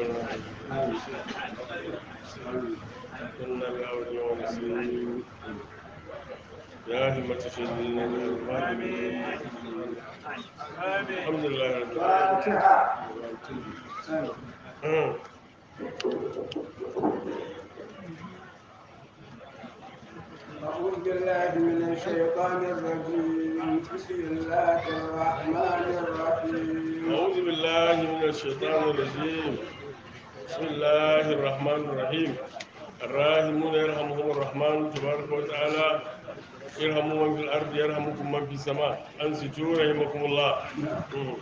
كنا الأول ونسلم يا همة سيدنا الحمد لله رب فاتحة العالمين أعوذ بالله من الشيطان الرجيم بسم الله الرحمن الرحيم أعوذ بالله من الشيطان الرجيم بسم الله الرحمن الرحيم الراحمون يرحمهم الرحمن تبارك وتعالى يرحموا من في الأرض يرحمكم من في السماء أنصتوا رحمكم الله مم.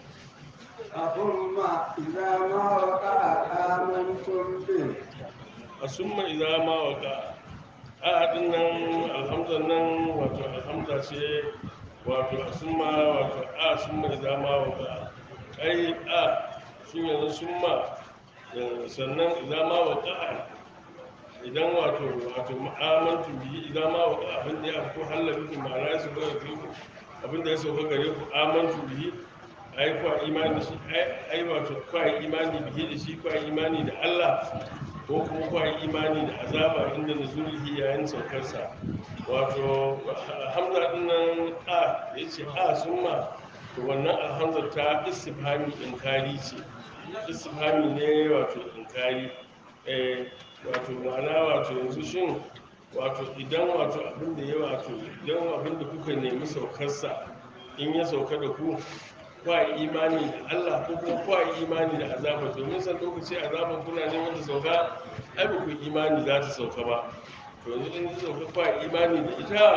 ثم إذا ما وقع آمنتم به asumma idza ma waka a din nan alhamdulillah nan wato alhamda ce wato asumma wato a summa idza ma waka ai a shi yanzu summa eh, sannan idza ma waka idan wato wato mu'amantu bihi idan ma waka abin da ya ko halabi ku ma'ana su ga ku abin da ya sauka gare ku amantu bihi ai kwa imani da shi ai ai wato kwa imani bihi da shi kwa imani da Allah ko kuma kwa imani da azaba inda nuzulihi yayin saukarsa wato hamza din nan a yace a summa to wannan alhamza ta istifhami inkari ce istifhami ne wato inkari eh wato ma'ana wato yanzu shin wato idan wato abin da ya wato idan abin da kuka nemi saukarsa in ya sauka da ku kwa imani da Allah ko kuma kwa imani da azaba domin san lokaci azaban kuna neman ta sauka ai ba ku imani za ta sauka ba to yanzu in ta sauka kwa imani da ita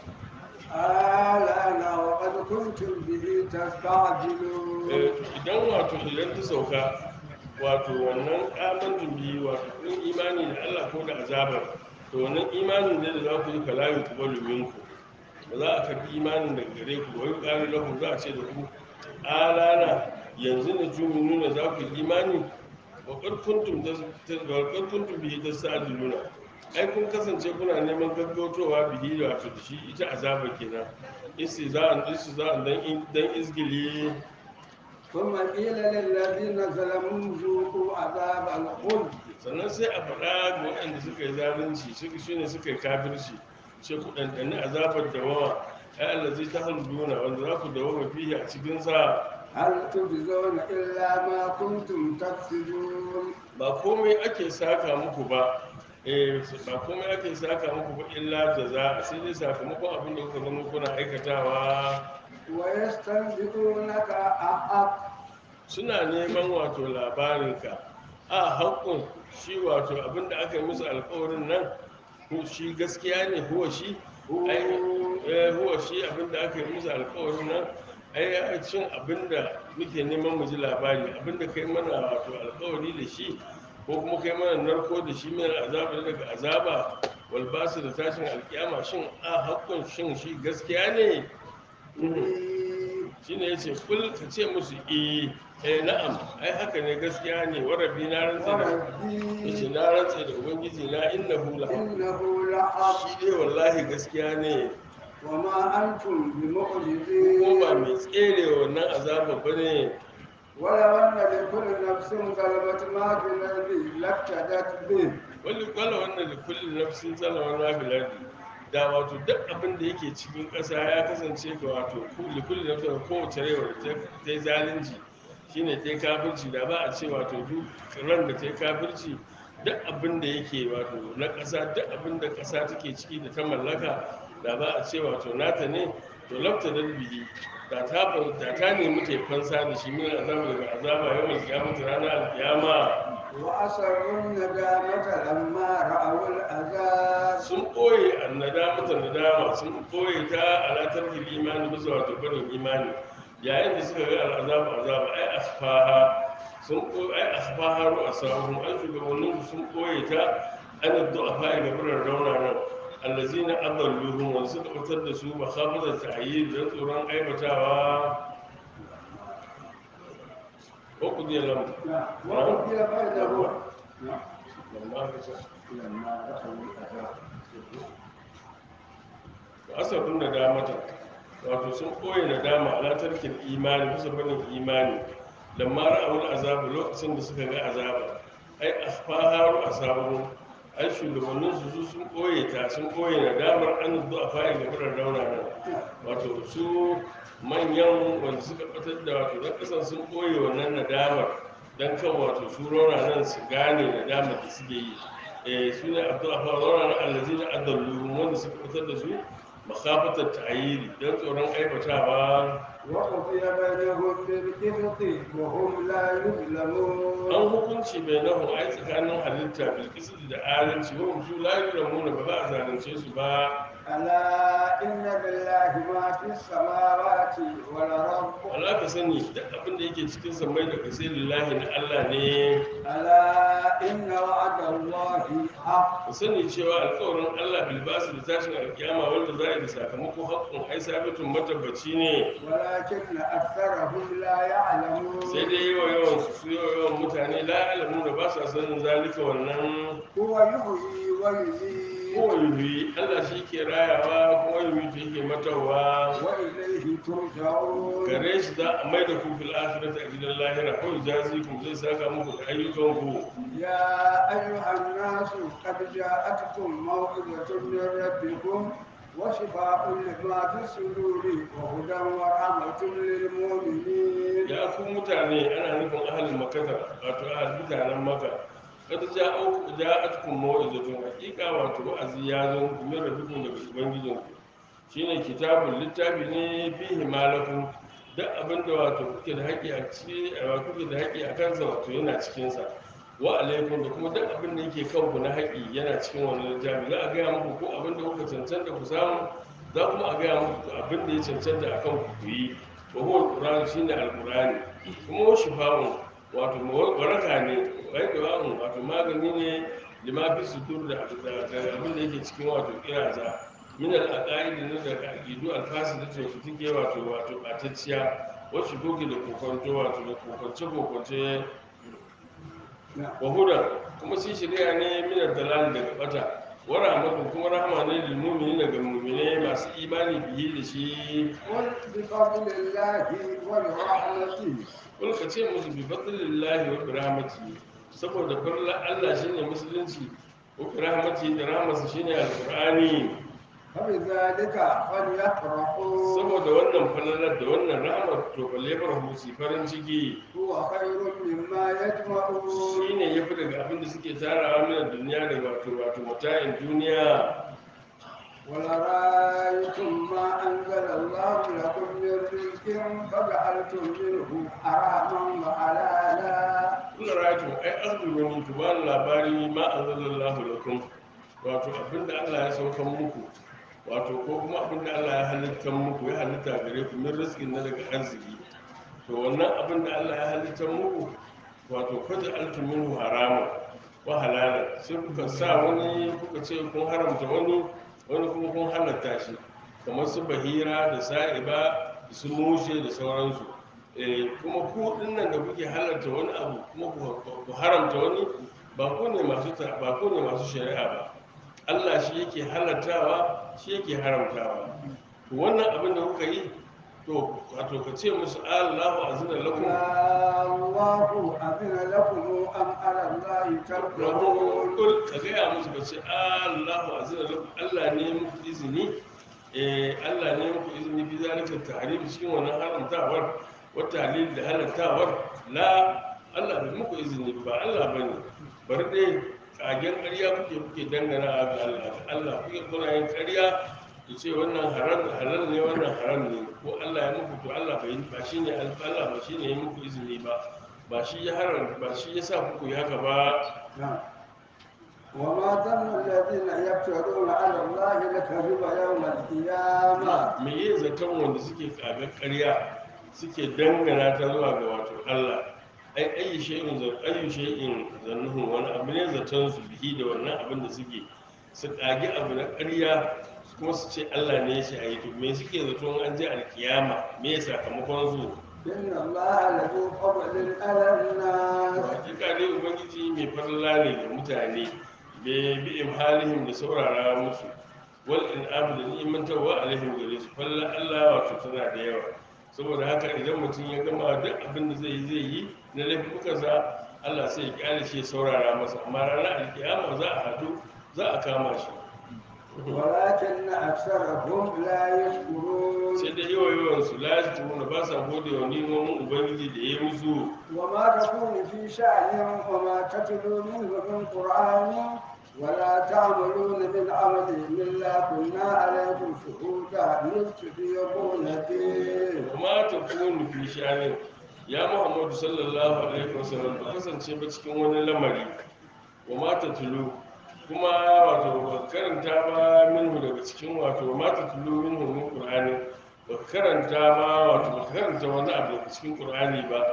الآن وقد كنتم به تستعجلون eh, to idan wato idan ta sauka wato wannan amantu bi wato kun imani da Allah ko da azabar to wannan imanin ne da za ku yi kalayu ku balu minku ba za a karbi imanin daga gare ku wai ƙari lahu za a ce da ku alana yanzu na jumi nuna za ku yi imani wakar kuntum bihi ta sa'aduluna ai kun kasance kuna neman gaggautowa bihi da wato da shi ita azaba kenan isi za a isi za a dan dan izgili ثم قيل للذين ظلموا ذوقوا عذاب الخلد sannan sai a faɗa ga waɗanda suka yi zalunci suka shi ne suka yi kafirci sai ku ɗanɗani azabar dawama ai allazi ta halduna wanda za ku dawama fiye a cikinsa هل تجزون إلا ما كنتم تكسبون ba komai ake saka muku ba eh ba komai ake saka muku ba illa jaza sai dai sakamakon abin da kuka zama kuna aikatawa ويستنبئونك أحق suna neman wato labarinka a haƙƙun shi wato abin da aka yi musu alƙawarin nan ko shi gaskiya ne huwa shi ai eh, huwa shi abin da aka yi musu alƙawarin nan ai ai cin abin da muke neman mu ji labari abin da kai mana wato alƙawari da shi ko kuma kai mana narko da shi mai azaba daga azaba wal basu da tashin alkiyama shin a haƙƙun shin shi gaskiya ne shi ne ya ce kul ka ce musu eh eh na'am ai haka ne gaskiya ne wa rabbi na rantsa da yace وربي na rantsa da ubangiji na innahu la إنه لحق shi dai wallahi gaskiya ne وما أنتم ko ba بمعجزين mai tsere wannan azaba bane ولو أن لكل نفس ظلمت ما في الأرض لافتدت به wani kwallo wannan da kullum nafsin zalaman mafilardi da wato duk abin da yake cikin ƙasa ya kasance ga wato kulli nafsin da kowace rewa da ta yi zalunci shine ta yi kafirci da ba a ce wato duk ran da ta yi kafirci duk abin da yake wato na ƙasa duk abin da ƙasa take ciki da ta mallaka da ba a ce wato nata ne to lafta dalbihi da ta da ta nemi ta yi fansa da shi min azaba daga azaba yawan kiyamata ranar alkiyama وأسروا الندامة لما رأوا العذاب sun ɓoye annada mata nadama sun ɓoye ta alatar imani bisa wato barin imani yayin da suka ga al'azab azaba ai asfaha sun ɓoye ai asfaha ru asahum an shugabannin su sun ɓoye ta an du'afa ga biran rauna nan allazina adalluhum wa suka fitar da su makhafata ta'yid dan tsoron aibatawa ko ku je lamu وقضي بينهم lamma ka ce لما رأوا العذاب asabin nadamata wato sun koyi nadama ala tarkin imani bisa barin imani lamma ra'awul azabu lokacin da suka ga azaba ai asfaharu asabu ai shugabannin su sun koye ta sun koye nadamar an zuwa fa'i ga furar rauna nan wato su manyan wanda suka batar da wato na kasan sun koye wannan nadamar dan kan wato su rauna nan su gane nadamar da suke yi eh su ne abdul afa rauna nan allazi na adallu wanda suka batar da su makhafatar ta'ayiri dan tsoron aibatawa وقضي بينهم بالقسط وهم لا يظلمون an hukunci bai nahu ai tsakanin halitta bilkisu da adalci wa su la yuramu ba za a zalunce su ba ألا إن لله ما في السماوات والأرض Allah ka sani duk abin da yake cikin samai da kasai lillahi na Allah ne ألا إن وعد الله حق ka sani cewa alƙawarin Allah bilbasu da tashin alkiyama wanda za a yi da sakamako haƙƙun ai sabitun matabbaci ne ولكن أكثرهم لا يعلمون sai dai yawa yawan su su yawa yawan mutane la alamu da ba sa sanin zalika wannan هو يحيي ويميت kowa yuhi Allah shi ke rayawa kuma yuhi shi ke matawa وإليه ترجعون gare shi za a mai da ku fil akhirati a gidan lahira ko jazi ku zai saka muku da ayyukan ku يا أيها الناس قد جاءتكم موعظة من ربكم وشفاء لما في الصدور وهدى ورحمة للمؤمنين ya ku mutane ana nufin ahalin makata wato ahal mutanen maka kada ja'u ja'atkum maw'izatun haqiqa wato wa'azi ya zo muku min rabbikum daga ubangijin ku shine kitabul littafi ne fihi malakum duk abinda wato kuke da haƙi a ciki wato kuke da haƙi a kansa wato yana cikin sa wa alaikum da kuma duk abin da yake kanku na haƙi yana cikin wannan littafi za a gaya muku ko abin da kuka cancanta ku samu za kuma a gaya muku abin da ya cancanta a kan ku yi wa huwa alquran shine alqurani kuma wa shifa'un wato waraka ne wai dawa'un wato magani ne lima fi sudur da da- da abin da yake cikin wato kiraza min al-aqaid ne da aqidu al-fasid da su take wato wato batacciya wacce doke da kokonto wato da kokonce kokonce wa hudan kuma shi shari'a ne min ad-dalal daga bata wa rahmatun kuma rahma ne lil mu'minin daga mu'mine masu imani bihi da shi قل بفضل الله ورحمته kul ka ce musu bi fadlillahi wa bi rahmatihi saboda farla Allah shine musulunci wa bi rahmatihi da rahmatsa shine alqur'ani فبذلك فليفرحوا saboda wannan falalar da wannan rahmar to balle farhu su farin ciki هو خير مما يجمعون shine yafi daga abin da suke tarawa min duniya da wato wato mata'in duniya ولرأيتم ما أنزل الله لكم من رزق فجعلتم منه حراما وحلالا kula rayatu ai azumin ku ba labari ma anzalallahu lakum wato abinda Allah ya saukan muku wato ko kuma abinda Allah ya halitta muku ya halitta gare ku min rizqin na daga arziki to wannan abinda Allah ya halitta muku wato faja altum minhu harama wa halala sai kuka sa wani kuka ce kun haramta wani wani kuma kun halatta shi kamar su bahira da sa'iba da su mushe da sauransu Eh, kuma ku dinnan da kuke halarta wani abu kuma ku- ku haramta wani ba ku ne masu ta- ba ku ne masu shari'a ba Allah shi yake halartawa shi yake haramtawa to wannan abin da kuka yi to wato ka ce musu Allahu azina lakum الله أذن لكم أم على الله تفرحون kul ka gaya musu ka ce Allahu azina lakum Allah ne muku izini eh Allah ne muku izini bi zalika tahrim cikin wannan haramtawar wa tahlil da halattawar la Allah bai muku izini ba Allah bane bari dai kagen ƙarya kuke kuke dangana ga Allah Allah kuke kuna yin ƙarya ku ce wannan haram halal ne wannan haram ne ko Allah ya muku to Allah bai ba shine Allah ba shine ya muku izini ba ba shi ya haram ba shi ya sa kuku yi haka ba نعم. وما ظن الذين يفترون على الله الكذب يوم القيامة me yi zaton wanda suke kaga ƙarya suke dangana ta zuwa ga wato Allah ai ayi shay'in zan ayi shay'in zannuhu wani abu ne zaton su bihi da wannan abin da suke su kage abu na ƙarya kuma su ce Allah ne ya ce ayi to me suke zaton an je alkiyama me ya sakamakon su إن الله لذو فضل على الناس hakika dai ubangiji mai farla ne ga mutane bai bi imhalihim da saurara musu wal in'am da ni'imantarwa alaihim gare su falla Allah wato tana da yawa saboda haka idan mutum ya gama duk abin da zai yi zai yi na laifukansa Allah sai ya kyale shi ya saurara masa amma ranar alkiyama za a haɗu za a kama shi ولكن أكثرهم لا يشكرون sai da yawa yawan su lashi kuma ba sa gode wa nimomin ubangiji da ya musu وما تكون في شأن وما تتلو منه من قرآن ولا تعملون من عمل إلا كنا عليكم شهودا إذ تفيضون فيه kuma ta kunu fi shanin ya muhammadu sallallahu alaihi wasallam ba kasance ba cikin wani lamari wa mata tulu kuma wato ba karanta ba minhu daga cikin wato wa mata tulu minhu min qur'ani ba karanta ba wato ba karanta wani abu daga cikin qur'ani ba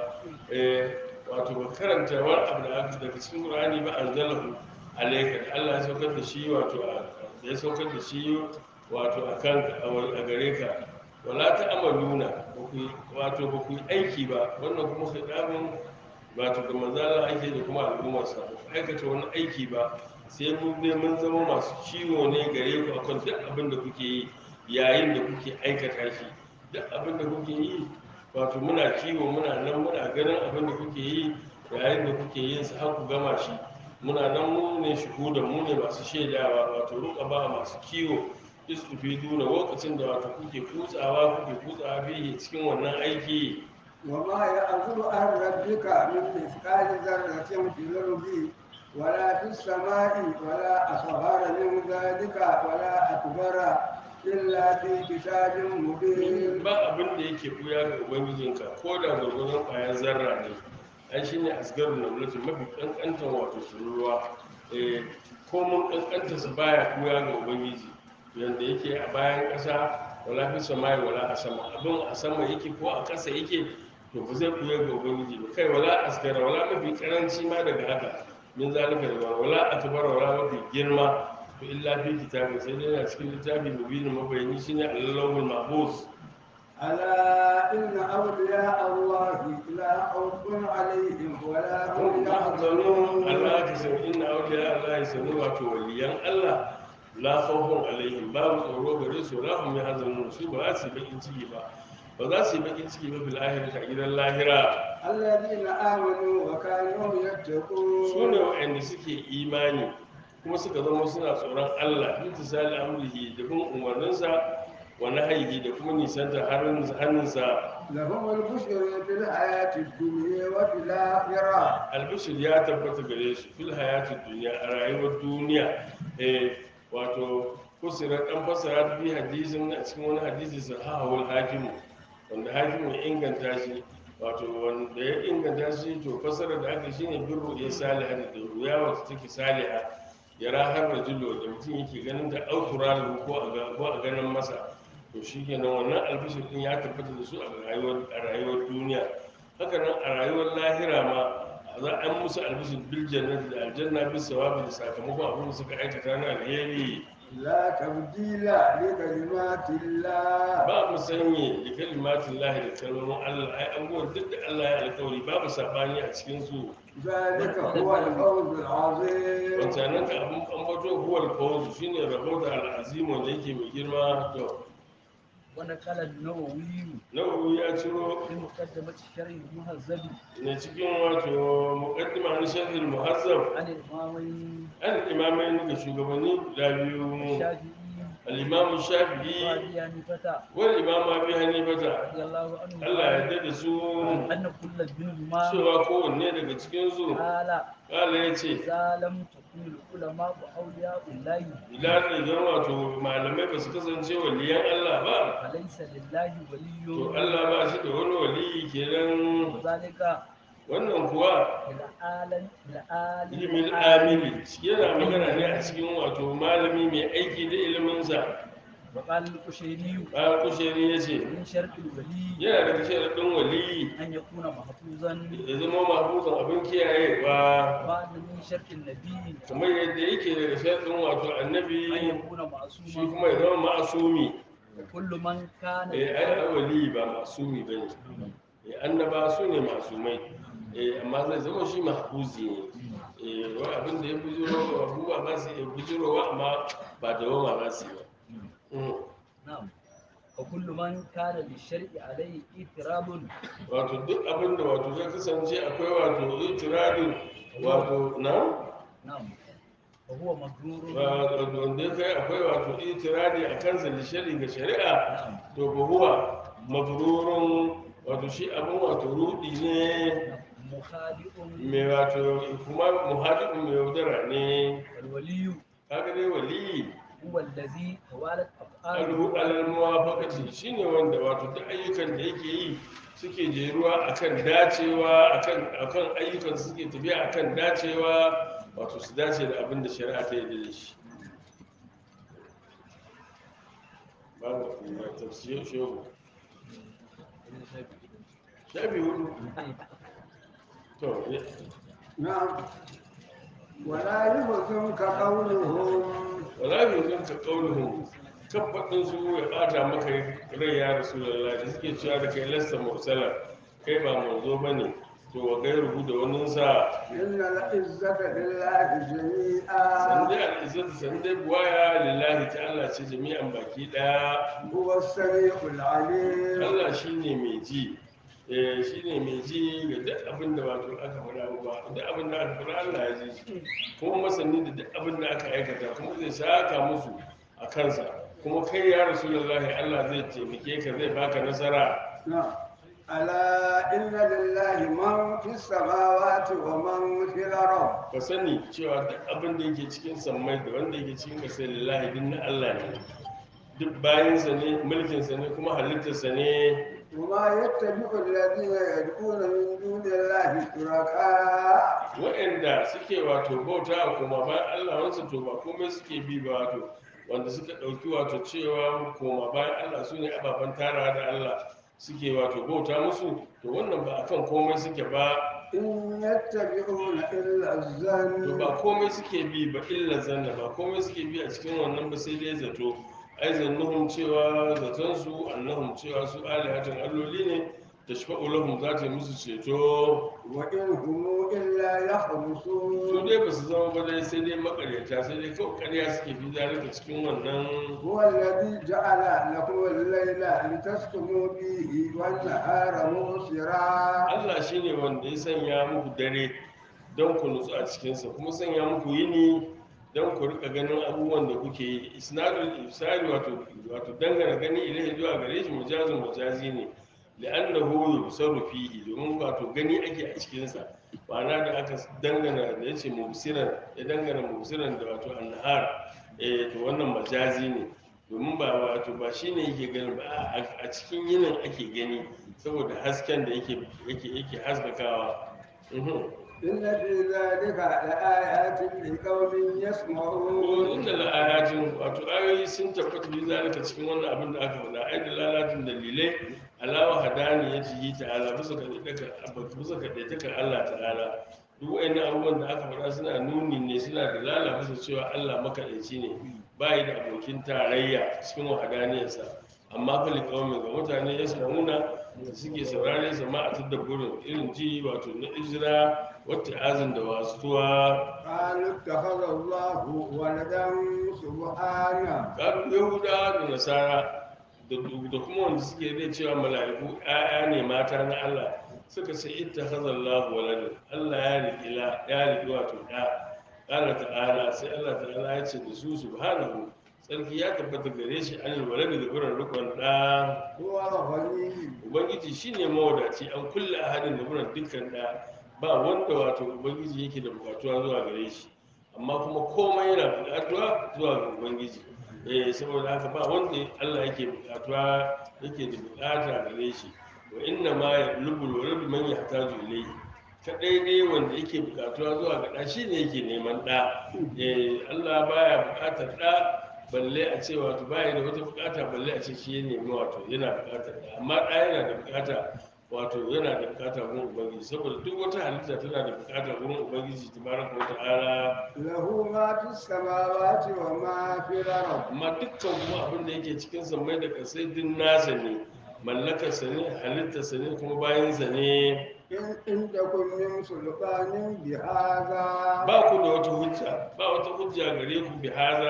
eh wato ba karanta wani abu daga cikin qur'ani ba anzalahu alayka da Allah ya saukar da shi wato a- ya saukar da shi wato akan a gare ka wala ta amaluna ba ku yi- wato ba ku yi aiki ba wannan kuma khidabin wato da manzala ake da kuma al'ummarsa ba ku aikata wani aiki ba sai mu dai mun zama masu ciwo ne gare ku akan duk abin da kuke yi yayin da kuke aikata shi duk abin da kuke yi wato muna kiwo muna nan muna ganin abin da kuke yi yayin da kuke yin sa har ku gama shi muna nan mu ne shuhudan mu ne masu shaidawa wato ruka ba masu kiwo duna lokacin da wato kuke kutsawa kuke kutsawa bihi cikin wannan aiki وما يعزب عن ربك من مثقال ذرة في الأرض ولا في السماء ولا أصغر من ذلك ولا أكبر إلا في كتاب مبين ba abin da yake buya ga ubangijinka ko da gwargwadon ƙwayar zarra ne ai shi ne asgaru na mulkin mafi ƙanƙantar wato tururuwa eh, ko mun ƙanƙanta su baya buya ga ubangiji yadda yake a bayan ƙasa wala fi samai wala a sama abin a sama yake ko a ƙasa yake to ba zai buya ga ubangiji ba kai wala asgara wala mafi ƙaranci ma daga haka min zalika da wala akbar wala mafi girma to illa fi kitabin sai dai yana cikin littafi mubinin mabayani shine allahul mahfuz ألا إن أولياء الله لا خوف عليهم ولا هم yahzanun يحزنون Allah ta san inna awliya Allah sanu wato waliyan Allah la khawfun alaihim babu tsoro gare su la hum yahzanun su ba za su yi bakin ciki ba ba za su yi bakin ciki ba fil akhirati a gidan lahira الذين آمنوا وكانوا su يتقون ne waɗanda suke imani kuma suka zama suna tsoron Allah intisali amrihi da bin umarninsa wa nahyihi da kuma nisanta hannunsa لهم البشر في الحياة الدنيا وفي الآخرة albishir ya tabbata gare su fil hayatid duniya a rayuwar duniya eh wato kusira dan fasara bi hadisin a cikin wani hadisi sahahul hakim wanda hakim ya inganta shi wato wanda ya inganta shi to fasara da aka shine birru ya saliha da ruya wacce take saliha ya rahar rajulu da mutum yake ganin da autura ko a ga- ko a ganin masa to shikenan wannan albishir din ya tabbata da su a rayuwar a rayuwar duniya haka nan a rayuwar lahira ma za a yi musu albishir bil jannati da aljanna bis sawabi da sakamakon abin da suka aikata na alheri لا تبديل لكلمات الله ba mu sanye da kalimatin lahi da kalmomin Allah ai abubuwan duk da Allah ya alkawari babu sabani a cikin su ذلك هو الفوز العظيم wancanan ka abin ambato huwal fawz shine rabo da al'azim wanda yake mai girma to ونقل النووي nawawi ya ciro في مقدمة الشرح المهذب ne cikin wato muqaddima na sharh al-muhazzab عن الإمامين an imamai da shugabanni guda biyu الشافعي al-imam shafi'i وأبي حنيفة wal imam abi hanifata رضي الله عنه Allah ya yarda da su أن كل منهما cewa kowanne daga cikin su قال Allah ya ce إذا لم تكن العلماء أولياء الله idan idan wato malamai ba su kasance waliyan Allah ba فليس لله to ولي Allah ba shi da wani waliyi kenan وذلك wannan kuwa بالعالم بالعالم ilimin amili yana magana ne a cikin wato malami mai aiki da iliminsa وقال القشيري bayan kusheri ya ce من شرط الولي yana daga sharaɗin waliyi أن يكون محفوظا ya zama mahbuzan abin kiyayewa وأن من شرط النبي kamar yadda yake daga sharaɗin wato أن annabi يكون shi معصوما kuma ya zama ma'asumi وكل من كان eh ai wali ba masumi bane eh annaba su ne masumai eh amma zai zama shi mahfuzi ne eh wai abin da ya bujiro abubuwa ba su iya bujirowa amma ba da wama ba su yi ba Mm. نعم وكل من كان للشرع عليه اضطراب wato duk abin da wato zai kasance akwai wato itiradin wato na نعم وهو مغرور wato wanda ya kai akwai wato itiradi a kansa da shari ga shari'a نعم to ba huwa mabrurun wato shi abin wato rudi ne مخادئ mai wato kuma muhadibin mai yaudara ne والولي kaga dai waliyi هو الذي توالت alhu أفعاله alal muwafaqati shine wanda wato duk ayyukan da yake yi suke jeruwa akan dacewa akan akan ayyukan su suke tafiya akan dacewa wato su dace da abin da shari'a ta yi da shi babu kuma tafsir shehu shafi hudu to ya- نعم ولا يحزنك قولهم wala bi zan ka kauluhum kafaɗin su ya ɓata maka rai ya rasulullah da suke cewa da kai lasta mursala kai ba manzo bane to wa gairuhu da wannan sa إن العزة لله جميعا sande al'izzatu sande buwaya lillahi ta Allah ce jami'an baki ɗaya هو السميع العليم Allah shine mai ji eh shine mai ji ga duk abin da wato aka faɗa ba duk abin da aka faɗa Allah ya ji shi kuma masani da duk abin da aka aikata kuma zai saka musu a kansa kuma kai ya rasulullahi Allah zai taimake ka zai baka nasara نعم ألا إن لله من في السماوات ومن في الأرض ka sani cewa duk abin da yake cikin sammai da wanda yake cikin ƙasar lillahi din na Allah ne duk bayansa ne mulkinsa ne kuma halittarsa ne وما يتبع الذين يدعون من دون الله شركاء waɗanda suke wato bauta kuma bayan Allah wansa to ba komai suke bi ba wato wanda suka ɗauki wato cewa koma bayan Allah su ne ababen tara da Allah suke wato bauta musu to wannan ba akan komai suke ba إن يتبعون إلا to الظن ba komai suke bi ba illa zanna ba komai suke bi a cikin wannan ba sai dai zato ai zannuhum cewa zaton su annahum cewa su alihatun alloli ne tashfa'u lahum za ta yi musu ceto وإن هم إلا su يخرصون dai ba su zama ba dai sai dai makaryata sai dai kawai karya suke fi zalika cikin wannan هو الذي جعل لكم الليل لتسكنوا فيه والنهار مبصرا Allah shine wanda ya sanya muku dare don ku nutsu a cikinsa kuma sanya muku yini don ku rika ganin abubuwan da kuke yi isnadul ibsari wato wato dangana gani ilahi zuwa gare shi mujazin mujazi ne li'annahu yubsaru fihi domin wato gani ake a cikinsa ma'ana da aka dangana da yace mubsiran ya dangana mubsiran da wato annahar eh to wannan majazi ne domin ba wato ba shine yake gani ba a- a cikin yinin ake gani saboda hasken da yake yake yake haskakawa Mhm. إن في ذلك لآيات لقوم يسمعون inda la'ayatin wato ayoyi sun tabbata bi zalika cikin wannan abin da aka faɗa ai da lalatin dalilai alawa hadani ya ci ta'ala bisa ga daga bisa ga daga Allah ta'ala duk wayannan abubuwan da aka faɗa suna nuni ne suna da lala bisa cewa Allah makaɗaici ne ba yi da abokin tarayya cikin wahadaniyarsa amma fa liqawmi ga mutane ya nuna da suke saurare sama a tadabburin irin ji wato na ijira wata azin da wasuwa قالوا اتخذ الله ولدا سبحانه ƙarfin yahuda da nasara da da kuma wanda suke zai cewa mala'iku ‘ya'ya ne mata na allah suka ce ita hazallahu walada allah ya riƙi la ya riƙi wato ɗa ƙara ta'ala sai allah ta'ala ya ce da su subhanahu sarki ya tabbata gare shi an walada da buran rukun ɗa هو الغني ubangiji shine mawadaci an kulle ahadin da buran dukkan ɗa ba wanda wato ubangiji yake da bukatuwa zuwa gare shi amma kuma komai yana bukatuwa zuwa ga ubangiji eh saboda haka ba wanda Allah yake bukatuwa yake da bukata gare shi wa inna ma yatlubul walad man yahtaju ilayhi kadai dai wanda yake bukatuwa zuwa ga da shine yake neman da eh Allah baya bukatar da balle a ce wato baya da wata bukata balle a ce shi ne nemi wato yana bukatar da amma da yana da bukata wato yana da bukata gurin ubangiji saboda duk wata halitta tana da bukata gurin ubangiji tabaraka wa ta'ala له ما في السماوات وما في الأرض amma dukkan kuma abin da yake cikin sammai da kasai din nasa ne mallakarsa ne halittarsa ne kuma bayansa ne إن عندكم من سلطان بهذا ba ku da wata hujja ba wata hujja gare ku bi haza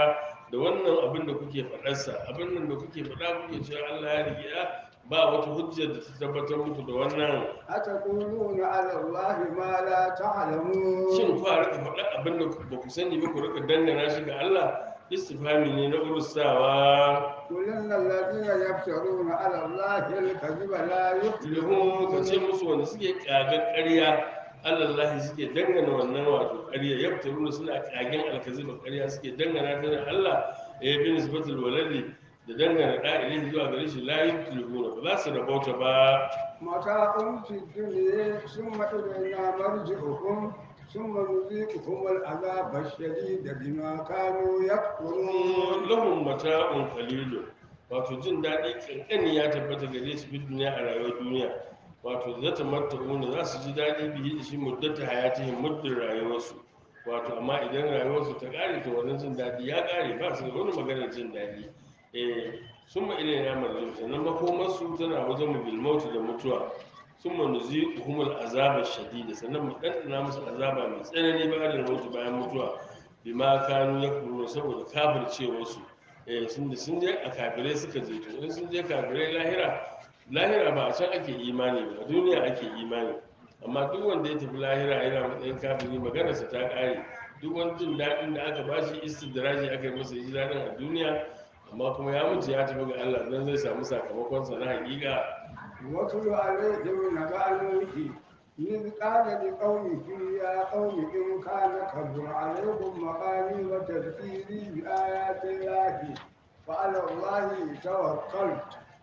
da wannan abin da kuke faɗarsa abin nan da kuke faɗa kuke cewa Allah ya rike ya ba wata hujjar da ta tabbatar muku da wannan أتقولون على الله ما لا تعلمون shin ku a rika faɗa abin da ba ku sani ba ku rika dangana shi ga Allah istifhami ne na urusawa قل إن الذين يفترون على الله الكذب لا ilhu ka ce يفلحون musu wanda suke kagar ƙarya Allah suke dangana wannan wato ƙarya yaftaruna suna kagen alkaziba ƙarya suke dangana ta da Allah ya bi nisbatul waladi da dangana da ilahi zuwa gare shi la yuflihuna ba za su rabauta ba متاع في الدنيا ثم إلينا مرجعكم ثم نذيقكم العذاب الشديد بما كانوا يكفرون lahum mata'un qalilun wato jin daɗi kankani ya tabbata gare su bin duniya a rayuwar duniya wato za ta matta'una za su ji daɗi bihi da shi muddata hayatihim muddin rayuwarsu wato amma idan rayuwarsu ta ƙare to wannan jin daɗi ya ƙare ba su da wani maganar jin daɗi eh sun ma ilai na marjin sannan makomarsu tana wajen mu bilmautu da mutuwa sun ma nuzi humul azabar shadida sannan mu ɗanɗana musu azaba mai tsanani bayan mutu bayan mutuwa bima kanu ya kuro saboda kafircewarsu eh sun da sun je a kafirai suka je to in sun je kafirai lahira lahira ba a can ake imani ba a duniya ake imani amma duk wanda ya tafi lahira yana matsayin kafiri maganarsa ta ƙare duk wani jin daɗin da aka bashi istidraji aka yi masa ji daɗin a duniya amma kuma ya mutu ya tafi ga Allah dan zai samu sakamakonsa na haƙiƙa واتل عليهم نبأ نوح إذ قال لقومه يا قوم إن كان كبر عليكم مقامي وتذكيري بآيات الله فعلى الله توكلت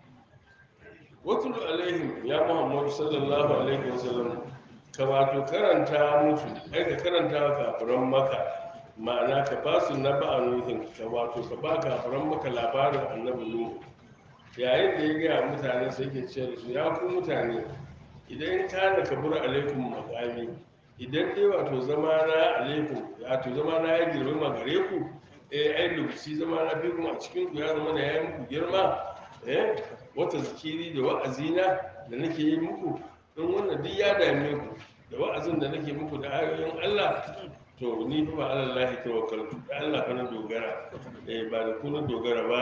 watulu alaihim ya muhammadu sallallahu alaihi wasallam ka wato karanta musu ai ka karanta wa kafiran maka ma'ana ka ba su na ba nuhin ka wato ka ba kafiran maka labarin annabi nuhu yayin da ya gaya mutane sai ke ce da su ya ku mutane idan ka da kabura alaikum makami idan dai wato zama na alaikum wato zama na ya girma gare ku eh ai lokaci zama na fi kuma a cikin ku ya zama na ya yi muku girma eh wata zikiri da wa'azina da nake yi muku in wannan duk ya dame ku da wa'azin da nake muku da ayoyin Allah to ni fa ba Allah tawakkaltu da Allah fa na dogara eh ba da ku na dogara ba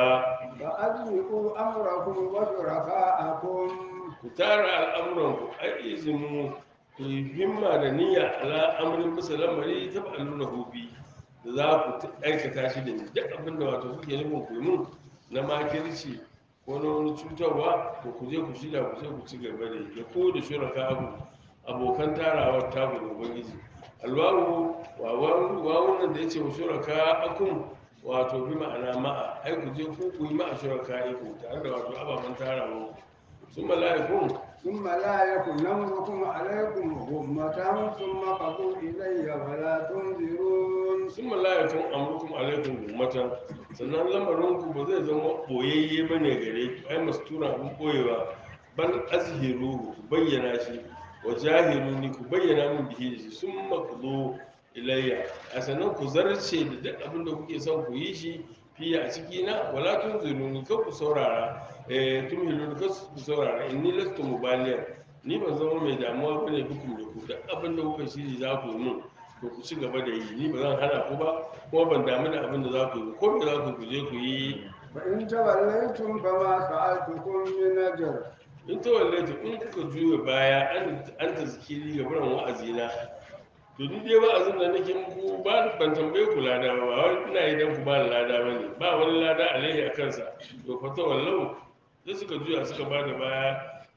فأجمعوا أمركم وشركاءكم ku tara al'amuran ku ai izinu ku yi himma da niyya ala amrin bisa lamari ta ba'aluna hobi da za ku ta- aikata shi da ni duk abin da wato kuke nufin ku yi mun na makirci ko na wani cutarwa to ku je ku shirya ku sai ku ci gaba da ya ko da shuraka abu abokan tarawar taku da ubangiji alwawu wawu nan da ya ce wa shuraka akun wato bi ma'ana ma'a ai ku je ku ku yi ma'a shuraka iku tare da wato ababen tarawa sun mala'ikun ثم لا يكن أمركم عليكم غمة ثم قضوا إلي ولا تنذرون sun mala'ikun amurkum alaikum gummatan sannan lamarinku ba zai zama boyayye ba ne gare ku ai mastura abin boyewa bal azhiru ku bayyana shi wa jahiru ni ku bayyana min bihi da shi sun makuzo ilayya a sannan ku zarce da duk abin da kuke son ku yi shi fiye a ciki na wala tun ziruni kan ku saurara eh tun hilun kan ku saurara inni lastu mubaliyan ni ban zama mai damuwa bane bikum da ku duk abin da kuka shiri za ku yi mun to ku ci gaba da yi ni ba zan hana ku ba kuma ban damu da abin da za ku yi ba. ko me za ku ku je ku yi فإن توليتم فما سألتكم من أجر in ta wallace in kuka juya baya an an ta zikiri ga buran wa'azina to ni dai wa'azin da nake muku ba ban tambaye ku lada ba ba wani ina yi dan ku ba ni lada ba ne ba wani lada alaihi a kansa to fa ta wallau sai suka juya suka ba da baya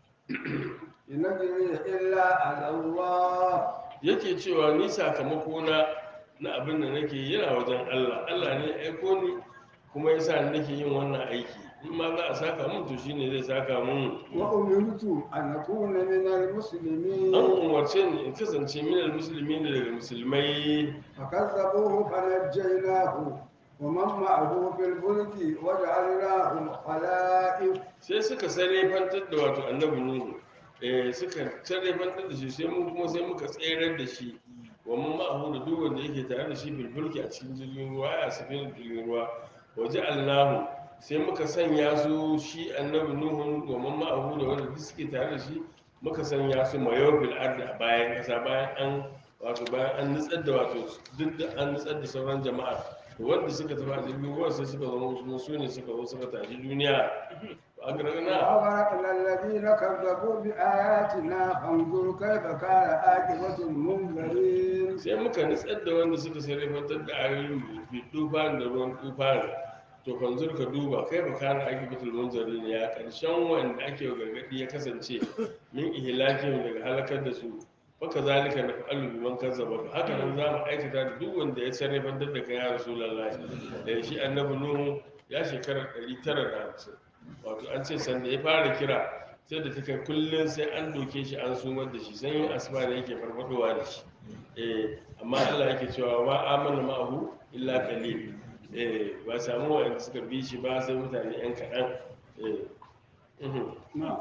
إن أجري إلا على الله yake cewa ni sakamako na na abin da nake yi yana wajen Allah Allah ne ya aiko ni kuma yasa ni nake yin wannan aiki in ma za a saka mun to shine zai saka mun وأمرت أن أكون من an المسلمين umarce ni in kasance minal musulmi ne daga musulmai فكذبوه فنجيناه ومن معه في الفلك وجعلناهم خلائف sai suka sarrafantar da wato annabi nuhu eh suka sarrafantar da shi sai mun kuma sai muka tserar da shi wa mun ma'ahu da duk wanda yake tare da shi bilbulki a cikin jirgin ruwa ya safin jirgin ruwa waje allahu sai muka sanya su shi annabi nuhu wa mun ma'ahu da wanda duk suke tare da shi muka sanya su mayo bil ardi a bayan kasa bayan an wato bayan an nutsar da wato duk da an nutsar da sauran jama'a to wanda suka tafi a jirgin ruwa sai suka zama kuma su ne suka zo suka tashi duniya a gargana وأغرقنا الذين كذبوا بآياتنا فانظر كيف كان عاقبة المنذرين sai muka nutsar da wanda suka sarrafantar da ayoyin bi tufan da ruwan tufan to fanzur ka duba kai ba kana ake bitul munzari ne ya karshen wanda ake wa gargadi ya kasance min ihlakin daga halakar da su baka zalika na fa'alu biman kazzaba haka nan za mu aikata da duk wanda ya sarrafantar da kai ya rasulullahi da shi annabi nuhu ya shekara 950 wato an ce sanda ya fara kira sai da ta kai kullum sai an doke shi an sumar da shi sanyin asuba da yake farfadowa da shi eh amma Allah yake cewa ma amana ma'ahu illa qalil eh ba samu wanda suka bi shi ba sai mutane yan kaɗan eh mhm. نعم.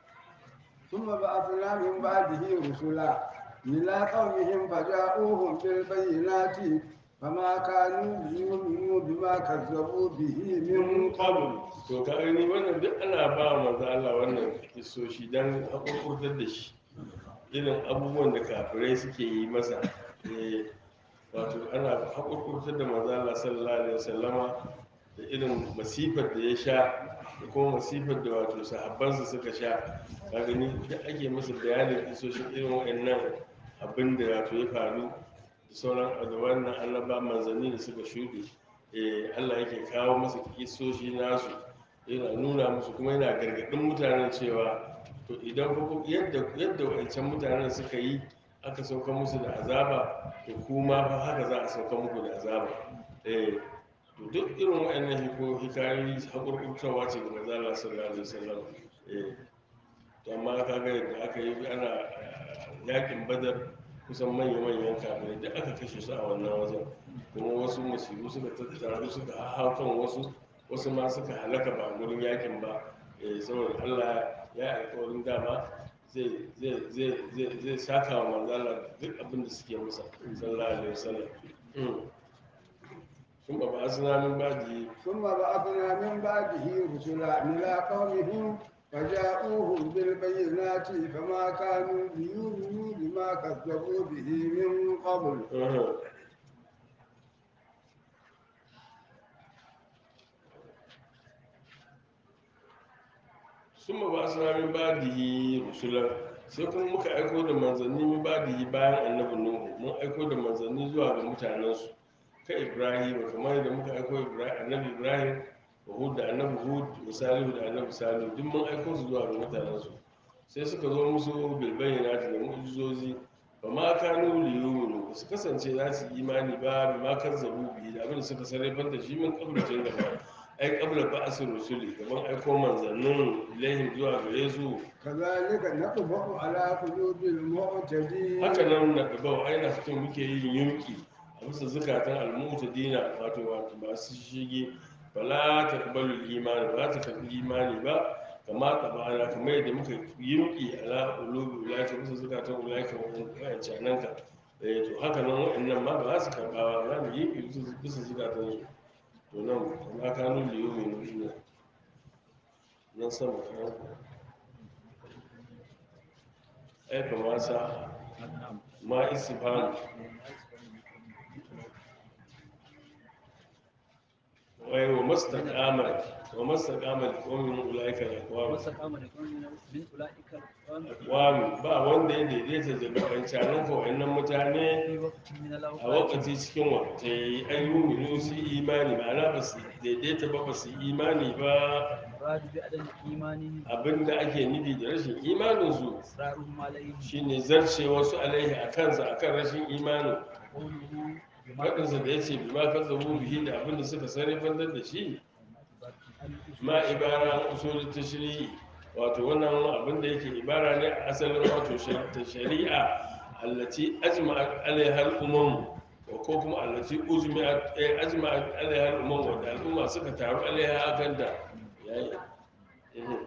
ثم بعثنا من بعده رسلا إلى قومهم فجاءوهم بالبينات فما كانوا ليؤمنوا بما كذبوا به من قبل to ka gani wannan duk ana ba wa manzo Allah wannan kisoshi dan hakurkurtar da shi irin abubuwan da kafirai suke yi masa eh wato ana hakurkurtar da manzo Allah sallallahu alaihi wasallama da irin masifar da ya sha da kuma masifar da wato sahabbansa suka sha ka gani duk ake masa bayanin kisoshin irin waɗannan abin da wato ya faru da sauran da wannan annaba manzanni da suka shuɗe eh Allah yake kawo masa kisoshi nasu yana nuna musu kuma yana gargaɗin mutanen cewa to idan fa yadda yadda wancan mutanen suka yi aka sauka musu da azaba to kuma fa haka za a sauka muku da azaba eh to duk irin wa'annan hiko hikayoyi hakurkurtawa ce ga manzo Allah sallallahu alaihi wasallam eh to amma kaga yadda aka yi ana eh, yakin badar kusan manya-manyan kafirai da aka kashe su a wannan wajen kuma wasu musibu suka tattaru suka hau kan wasu wasu ma suka halaka ba gurin yakin ba eh, saboda allah ya alkawarin dama zai zai zai zai zai saka wa manzala duk abin da suke masa sallallahu alaihi wasallam Mm. sun ba ba suna min baji ثم بعثنا من بعده رسلا إلى قومهم فجاءوهم بالبينات فما كانوا ليؤمنوا بما كذبوا به من قبل sun ba su min badihi rusulan sai kuma muka aiko da manzanni min badihi bayan annabi nuhu mun aiko da manzanni zuwa ga mutanensu ka ibrahim kamar da muka aiko Ibra- annabi ibrahim wa hud da annabi hud wa salihu da annabi salihu duk mun aiko su zuwa ga mutanensu sai suka zo musu bilbayyana da mu'jizozi ba ma kanu liyuminu ba su kasance za su yi imani ba bi ma kazzabu bi da abin da suka sarrafar da shi min kabracin gaba ai kabla ba asir rusuli gaban aiko manzannin ilaihim zuwa gare su كذلك نطبع على قلوب المعتدين haka nan na gaba aina cikin muke yin yunki a bisa zukatan almuta dina wato wato masu shige bala ta kabalu imani ba ta karbi imani ba kama ta bana kamar yadda muka yunki ala ulubi ulaika bisa zukatan ulaika wa'an cananka eh to haka nan wa'annan ma ba za su karba ba za mu yi bisa- bisa zukatan su to nan kuma kanu liyo mai nuna nan sama kan ai kama sa نعم ma istifham wai wa mastaqama wa mastaqama qawmin ulaika aqwam واستقام لقوم من أولئك الأقوام aqwam ba wanda ya daidaita daga kancanin ko wayannan mutane في وقت من a الأوقات wakati cikin wata ayyuminu su imani ma'ana ba su daidaita ba ba su imani ba مراد بعدم إيمانهم abinda ake nufi da rashin imaninsu إصرارهم عليه shine zarce wasu alaihi a kansa akan rashin imanin قوله بما faɗinsa da ya ce bi ma kan zabo bihi da abinda suka sarrafantar da shi ma ibara an usul ta shari'i wato wannan abin da yake ibara ne a asalin wato shar- ta shari'a allati ajma'at alaiha al-umam wa ko kuma allati ujma'at eh, ajma'at alaiha al-umam wa da al'umma suka taru alaiha akan da yayi Mhm.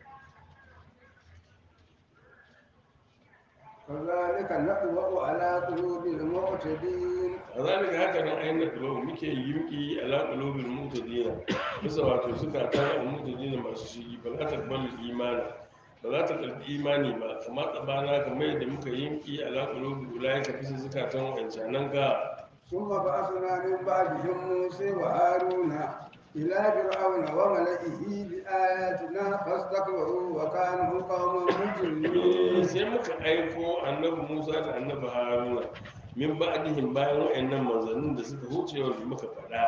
كذلك نطبع على قلوب المعتدين kazalika haka nan ayin da dubu muke yimki ala qulubil mutadina bisa wato suka ta mutadina masu shigi ba za ta bar imani ba za ta karbi imani ba kamar tsabana kamar yadda muka yimki ala qulubil ulaika bisa zukatan wancanan ka ثم بعثنا من بعدهم موسى وهارون إلى فرعون وملئه بآياتنا فاستكبروا وكانوا قوما مجرمين sai muka aiko annabi musa da annabi haruna min ba'dihim bayan wa'annan manzannin da suka huce wanda muka faɗa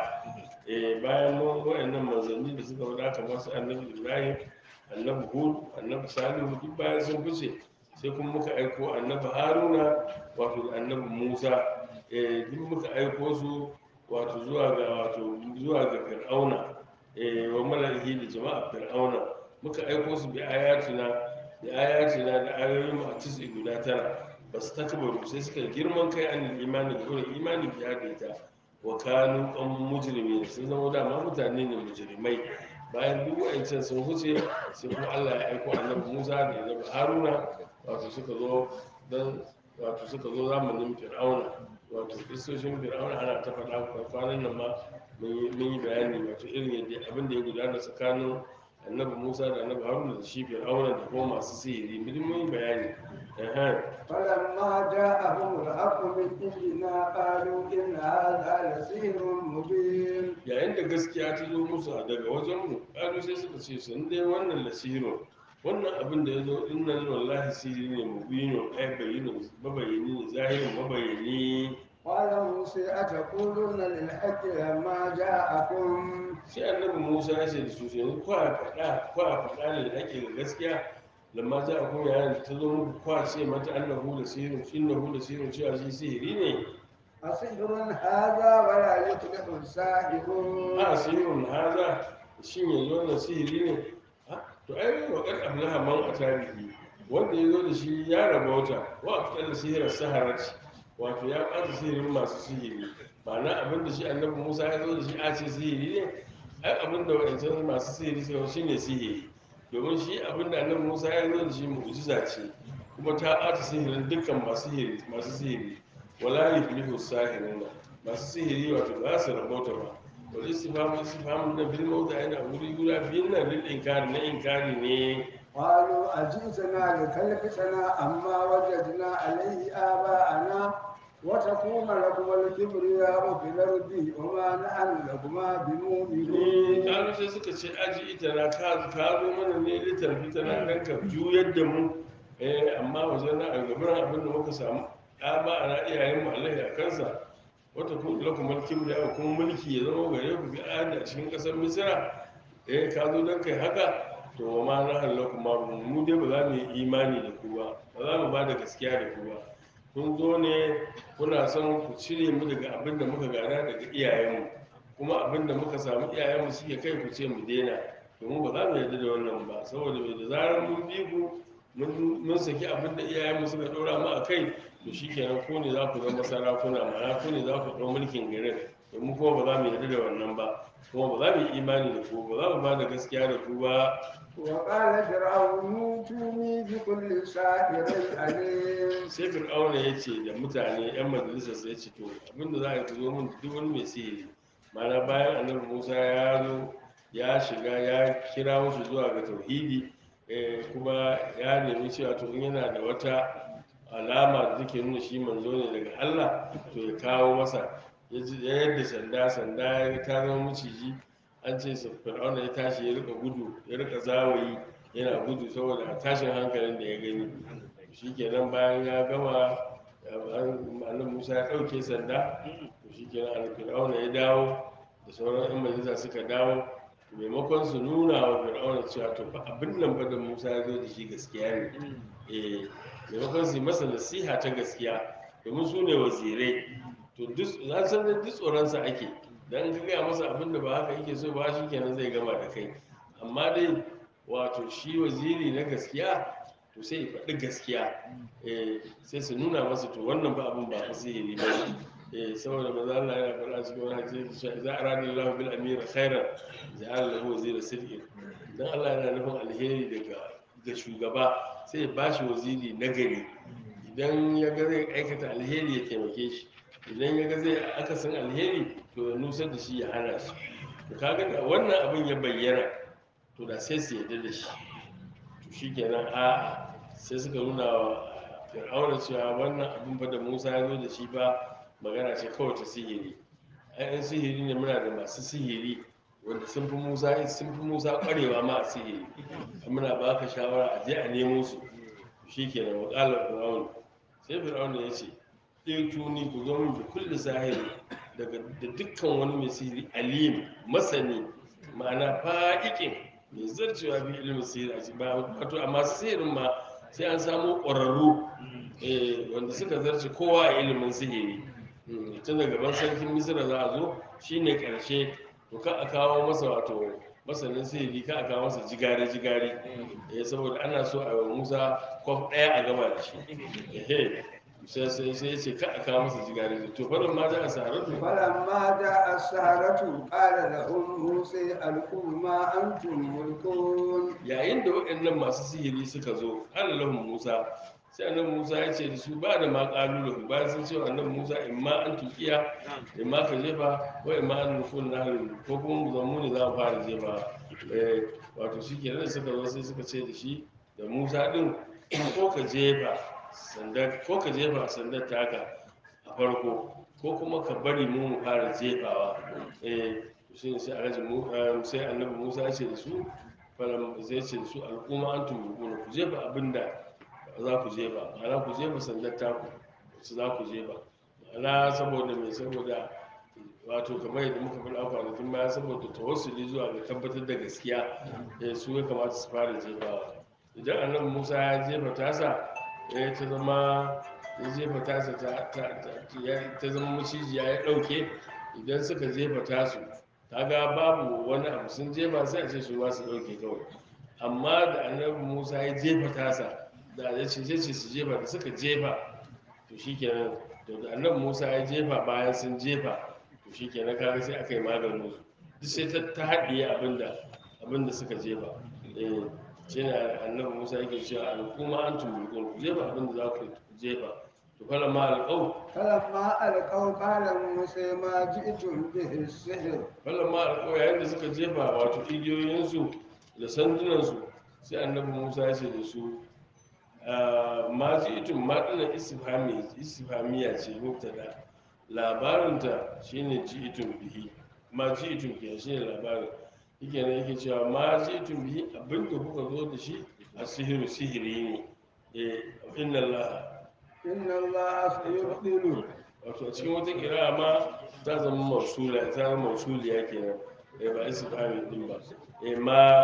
eh bayan wa'annan manzanni da suka faɗa kamar su annabi ibrahim annabi hud annabi salihu duk bayan sun fice sai kuma muka aiko annabi haruna wato da annabi musa eh duk muka aiko su wato zuwa ga wato zuwa ga fir'auna eh wa mala'ihi da jama'a fir'auna muka aiko su bi ayatina da ayatina da ayoyin mu a tisi guda tara ba su takbaru sai suka girman kai an imani da gurin imani biya da ita wa kanu kan mujrimi sun zama dama mutane ne mujrimai bayan duk wa'ancan sun huce sai kuma Allah ya aiko annabi Musa da annabi Haruna wato suka zo dan wato suka zo zamanin Fir'auna wato kristoshin Fir'auna ana ta faɗa kwanan nan ma mun yi- mun yi bayani wato irin yadda abin da ya gudana tsakanin annabi Musa da annabi Haruna da shi Fir'auna da kuma masu sihiri mun mun yi bayani Ehem. فلما جاءهم الحق من عندنا قالوا إن هذا لسحر مبين yayin da gaskiya ta zo musu a daga wajenmu ƙalu sai suka ce sun dai wannan lasiro wannan abin da ya zo din nan wallahi sihiri ne mubino ai bayyana mabayani ne zahirin mabayani قال موسى أتقولون للحق لما جاءكم sai annabi musa ya ce da su yanzu kwa faɗa kwa faɗa ne da ake ga gaskiya lamma za a kuma yayin da ta zo muku kwa ce mata annahu da sihirin innahu da sihirin cewa shi sihiri ne أسحر هذا ولا يفلح الساحرون a sihirin haza shin yanzu wannan sihiri ne Ha, to ai wa kad ablaha man a tarihi wanda ya zo da shi ya rabauta wa fitar da sihirar saharati wato ya ɓata sihirin masu sihiri ba na abin da shi annabi musa ya zo da shi a ce sihiri ne ai abin da wa'ancan masu sihiri suka shi ne sihiri domin shi abin da annabi musa ya zo da shi mu'jiza ce kuma ta ɓata sihirin dukkan masu sihiri masu sihiri wala yuflihu sahiruna masu sihiri wato ba su rabauta ba wal istifhamu istifhamu na bil mawdi'ain a wuri guda biyun nan lil inkari na inkari ne قالوا أجئتنا لتلفتنا عما وجدنا عليه آباءنا وتكون لكم الكبرياء في الأرض وما نحن لكما ni بمؤمنين kalu sai suka ce aji ita na ka ka zo mana ne litar fitana dan ka juyar da mu eh amma wajen na a gaban abin da muka samu ɗa ba a na iyayen mu Allah ya kansa wata kun lakum al-kibri ya kuma mulki ya zama gare ku bi ayati a cikin ƙasar Misra eh ka zo dan kai haka to wa ma na halakum ma mu dai ba za mu yi imani da ku ba ba za mu ba da gaskiya da ku ba kun zo ne kuna son ku cire mu daga abin da muka gada daga iyayenmu kuma abin da muka samu iyayenmu suke kai ku ce mu daina domin ba za mu yarda da wannan ba saboda mai da zarar mun bi ku mun mun saki abin da iyayenmu suka ɗora mu a kai to shi kenan ko ne za ku zama sarakuna ma'ana ko ne za ku ɗau mulkin garin domin kuma ba za mu yarda da wannan ba kuma ba za mu yi imani da ku ba za mu ba da gaskiya da ku ba وقال فرعون ائتوني بكل ساحر عليم sai fir'auna ya ce da mutane yan majalisar sai ce to abinda za a yi ku zo min duk wani mai sihiri mana bayan annabi musa ya zo ya shiga ya kira wasu zuwa ga tauhidi eh, kuma ya nemi cewa to in yana da wata alama da take nuna shi manzo ne daga allah to ya kawo masa ya ji- ya yadda sanda sanda ya ta zama maciji an ce sa fir'auna ya tashi ya rika gudu ya rika zawayi yana gudu saboda tashin hankalin da ya gani shikenan bayan ya gama annabi musa ya ɗauke sanda to shikenan annabi fir'auna ya dawo da sauran yan majalisa suka dawo maimakon su nuna wa fir'auna cewa to fa abin nan fa da musa ya zo da shi gaskiya ne eh maimakon su yi masa nasiha ta gaskiya domin su ne wazirai to duk za san da duk tsoronsa ake dan ka gaya masa abin da ba haka yake so ba shi kenan zai gama da kai amma dai wato shi waziri na gaskiya to sai ya faɗi gaskiya eh sai su nuna masa to wannan ba abin ba fasihiri ba ne eh saboda maza Allah yana faɗa cikin wani hadisi cewa idza arada Allahu bil amira khairan ja'ala lahu wazira sidqin dan Allah yana nufin alheri daga ga shugaba sai ya bashi waziri nagari idan ya ga zai aikata alheri ya taimake shi idan ya ga zai akasin alheri to ya nusar da shi ya hana shi to kaga da wannan abin ya bayyana to da sai su yarda da shi to shi kenan a'a sai suka nuna wa fir'auna cewa wannan abin ba da musa ya zo da shi ba magana ce kawai ta sihiri ayan sihiri ne muna da masu sihiri wanda sun fi musa sun fi musa kwarewa ma a sihiri muna baka shawara a je a nemo su shikenan wa qala fir'aun sai fir'aun ya ce in tuni ku zo min da kulli sahiri daga da dukkan wani mai sihiri alim masani ma'ana fa'iƙin mai zarcewa bi ilimin sihiri a cikin ba wato a masu sihirin ma sai an samu ƙwararru eh, wanda suka zarce kowa a ilimin sihiri Mm, tun daga gaban sarkin misira za a zo shine ƙarshe to ka a kawo masa wato masanin sihiri ka a kawo masa jigare-jigare eh, saboda ana so a yi wa musa kwaf ɗaya a gama da shi ehe sai sai sai ce ka a kawo masa jigare to farin ma za a saratu فلما جاء السحرة قال لهم موسى ألقوا ما أنتم ملقون yayin da waɗannan masu sihiri suka zo allahun musa sai annabi musa ya ce da su ba da ma ƙalulu bayan sun ce wa annabi musa in ma an tukiya in ma ka jefa ko in ma an nufin naharin ko kuma mu zammu ne za mu fara jefa Eh, wato shi ke da suka zo sai suka ce da shi da musa ɗin ko ka jefa sandar ko ka jefa sandar taka a farko ko kuma ka bari mu mu fara jefawa eh shi ne sai alhaji mu eh, sai annabi musa ya ce da su falam zai ce da su al'umma an tumurkuna ku jefa abinda za ku jefa ma'ana ku jefa sandar taku su za ku jefa ma'ana saboda mai saboda wato kamar yadda muka faɗa kwanakin baya saboda tawassuli zuwa ga tabbatar da gaskiya eh, su ya kamata su fara jefawa idan annabi musa ya jefa tasa ya ta zama ya jefa tasa ta ta- ta- ya- ta zama macijiya ya ɗauke idan suka jefa tasu kaga babu wani abu sun jefa sai a ce su ma su ɗauke kawai amma da annabi musa ya jefa tasa da ya ce ce su jefa da suka jefa to shikenan to da annabi musa ya jefa bayan sun jefa to shikenan kaga sai aka yi maganin su duk sai ta ta haɗiye abinda abinda suka jefa eh shi ne annabi musa yake cewa al'umma an tumulkun ku jefa abinda za ku jefa to kala ma alƙau فلما ألقوا قال موسى ما جئتم به السحر kala ma alƙau yayin da suka jefa wato igiyoyinsu da sandunansu sai annabi musa ya ce da su ah, ma ji itun ma ɗina istifhami istifhamiya ce mubtada labarinta shine ji itun bihi ma ji itun ke shine labarin yake ne yake cewa ma ji itun bihi abinda kuka zo da shi a sihiru sihiri ne eh inna allaha إن الله سيبطل wato a cikin wata kira ma ta zama mausula ta zama mausuliya kenan eh ba istifhami din ba eh ma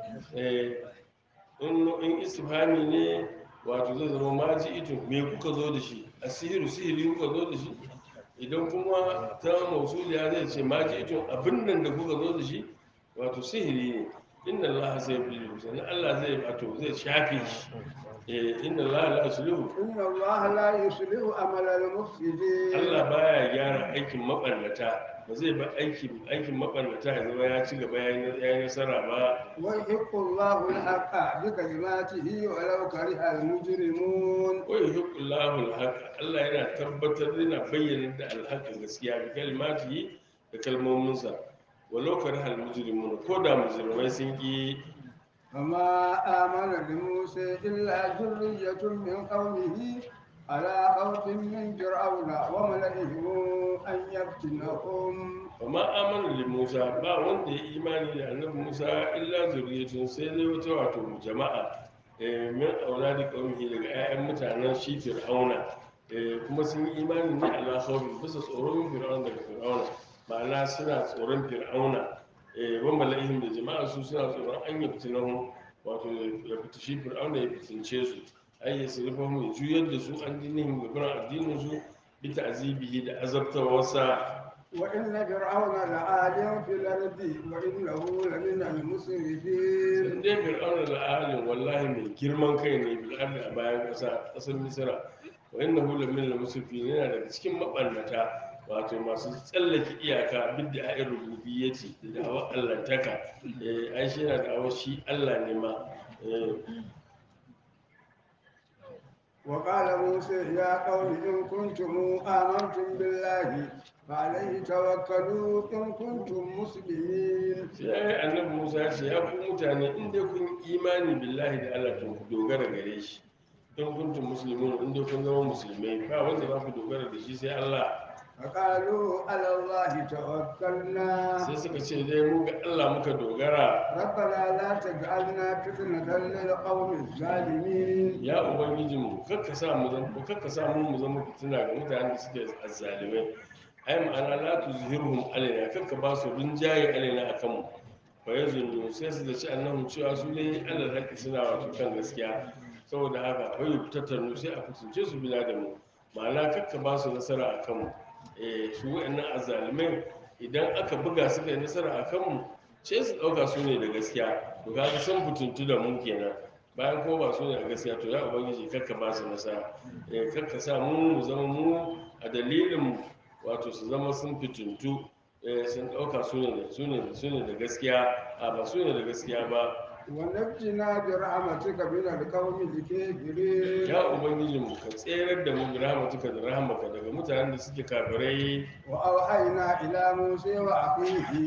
eh in in istifhami ne wato zai zama ma ji ito me kuka zo da shi asiru sihiri kuka zo da shi idan kuma ta mausuliya zai ce ma ji ito abin nan da kuka zo da shi wato sihiri ne inna allaha sai bi sannan allah zai wato zai shafe shi eh inna allaha la yuslihu إن الله لا يصلح عمل المفسدين Allah baya gyara aikin maɓarnata ba zai ba aikin aikin maɓarnata ya zama ya ci gaba ya yi nasara ba ويحق الله الحق بكلماته ولو كره المجرمون wa yuhiqqullahu al-haq Allah yana tabbatar yana bayyana da al gaskiya bi kalimatihi da kalmominsa walau kariha al-mujrimun ko da mujrimai sun ki فما آمن لموسى إلا ذرية من قومه على خوف من فرعون وملئهم أن يفتنهم ba ma amana da Musa ba wanda ya imani da annabi Musa illa zuriyatun sai dai wata wato jama'a eh, min auladi qaumihi daga 'ya'yan mutanen shi Fir'auna eh, kuma sun yi imani ne ala khawfi bisa tsoron Fir'auna daga Fir'auna ma'ana suna tsoron Fir'auna eh, wa mala'ihim da jama'a su suna tsoron an yi fitinan wato ya fita shi Fir'auna ya fitince su ai ya sirfa mu ya juyar da su an dinin gaban addinin su bi ta'zibihi da azabtawarsa وإن فرعون لعال في الأرض وإنه لمن المسرفين sun dai fir'auna da ahalin wallahi mai girman kai ne bil ardi a bayan ƙasa ƙasar misira wa inna hu lamin la musufin yana daga cikin mabannata wato masu tsallake iyaka bid da ayin rububiyyati da da'awar allantaka eh ai shi yana da'awar shi Allah ne ma eh وقال موسى يا قوم إن كنتم آمنتم بالله فعليه توكلوا إن كنتم مسلمين sai annabi Musa ya ce ya ku mutane in dai kun imani billahi da Allah to ku dogara gare shi in kuntum muslimun in dai kun zama musulmai ba wanda za ku dogara da shi sai Allah فقالوا على الله توكلنا sai suka ce dai mu ga Allah muka dogara ربنا لا تجعلنا فتنة للقوم الظالمين ya ubangijinmu kakka sa mu zama kakka sa mu mu zama fitina ga mutanen da suke azzalimai ai ma'ana la tuzhirhum alaina kakka ba su rinjaye alaina akan mu fa yazunnu sai su da ci annahu cewa su ne Allah haƙi suna wato kan gaskiya saboda haka fa yuktatarnu sai a fitince su bila da mu ma'ana kakka ba su nasara akan mu eh su wa'annan azzalimai idan aka buga suka yi nasara akan mu ce su ɗauka su ne da gaskiya to kaga sun fitintu da mu kenan bayan ko ba su ne a gaskiya to ya ubangiji kakka ba su nasara eh kakka sa mu mu zama mu a dalilin wato su zama sun fitintu eh sun dauka su ne su ne su ne da gaskiya a ba su ne da gaskiya ba ونجنا برحمتك من القوم الكافرين ya ubangiji mu ka tserar da mu bi rahmatuka da rahmaka daga mutanen da suke kafirai وأوحينا إلى موسى وأخيه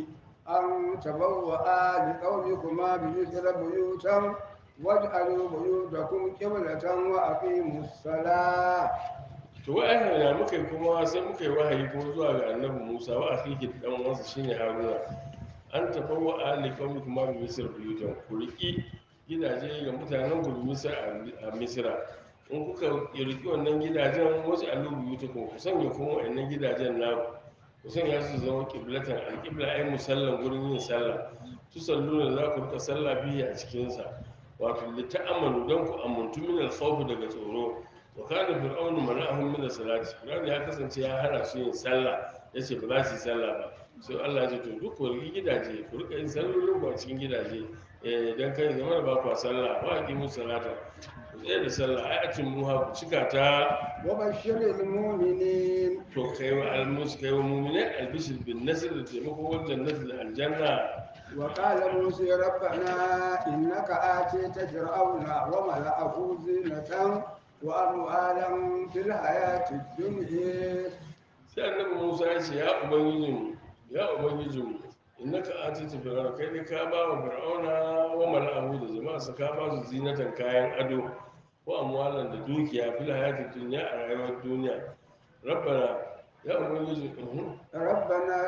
أن تبوأ لقومكما بمثل بيوتا واجعلوا بيوتكم قبلة وأقيموا الصلاة to wa'annan ya muka yi kuma sai muka yi wahayi kuma zuwa ga annabi Musa wa akhihi dan uwansa shine Haruna an tafawa ali kawmi kuma bi misir buyutan ku riki gidaje ga mutanen ku bi misir a misira in kuka riki wannan gidajen wasu alu buyutan ku ku sanya kuma wa'annan gidajen na ku sanya su zama kiblatan alqibla ay musallan gurin yin sallah tu sallu da za ku rika sallah biyu a cikin sa wato lita'amalu dan ku amuntu min al-khawf daga tsoro wa kana fir'aunu mana'ahum min as-salati fir'aun ya kasance ya hana su yin sallah yace ba za su yi sallah ba sai Allah ya ce to duk ku riki gidaje ku rika yin sallolin ku a cikin gidaje eh dan kai zama da ba ku sallah ba ki musu salata ku tsaye da sallah ai a cin muha ku cika ta وبشر المؤمنين to kai wa almus kai wa mu'mini albishir bin nasr da taimako wajen nasr da aljanna وقال موسى ربنا إنك آتيت فرعون وملأه زينة وأموالا في الحياة الدنيا sai annabi Musa ya ce ya ubangijinmu ya ubangijinmu innaka atita fir'auna kai ne ka ba wa fir'auna wa mala'ahu da jama'a sa ka ba su zinatan kayan ado ko amwalan da dukiya fil hayati dunya a rayuwar duniya rabbana ya ubangiji uhum. ربنا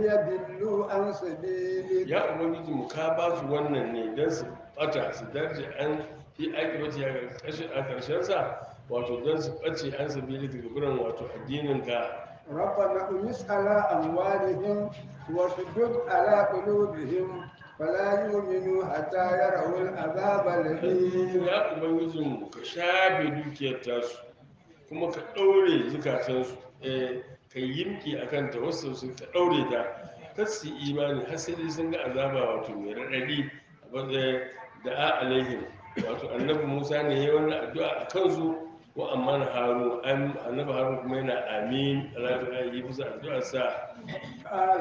ليضلوا عن سبيلك ya ubangiji mu ka ba su wannan ne don su bata su darje an fi aiki bace ya a karshen sa wato don su bace an sabili daga biran wato addinin ka ربنا امس على أموالهم واشدد على قلوبهم فلا يؤمنوا حتى يروا العذاب الأليم ya ubangijin mu ka shafe dukiyar tasu kuma ka ɗaure zukatansu eh ka yimki a kanta wasu sun ka ɗaure ta kar su yi imani har sai dai sun ga azaba wato mai raɗaɗi a matsayin da a alaihim wato annabi musa ne ya yi wannan addu'a a kansu ko amma na haru annabi haru kuma yana amin alatu a yi bisa addu'ar sa قال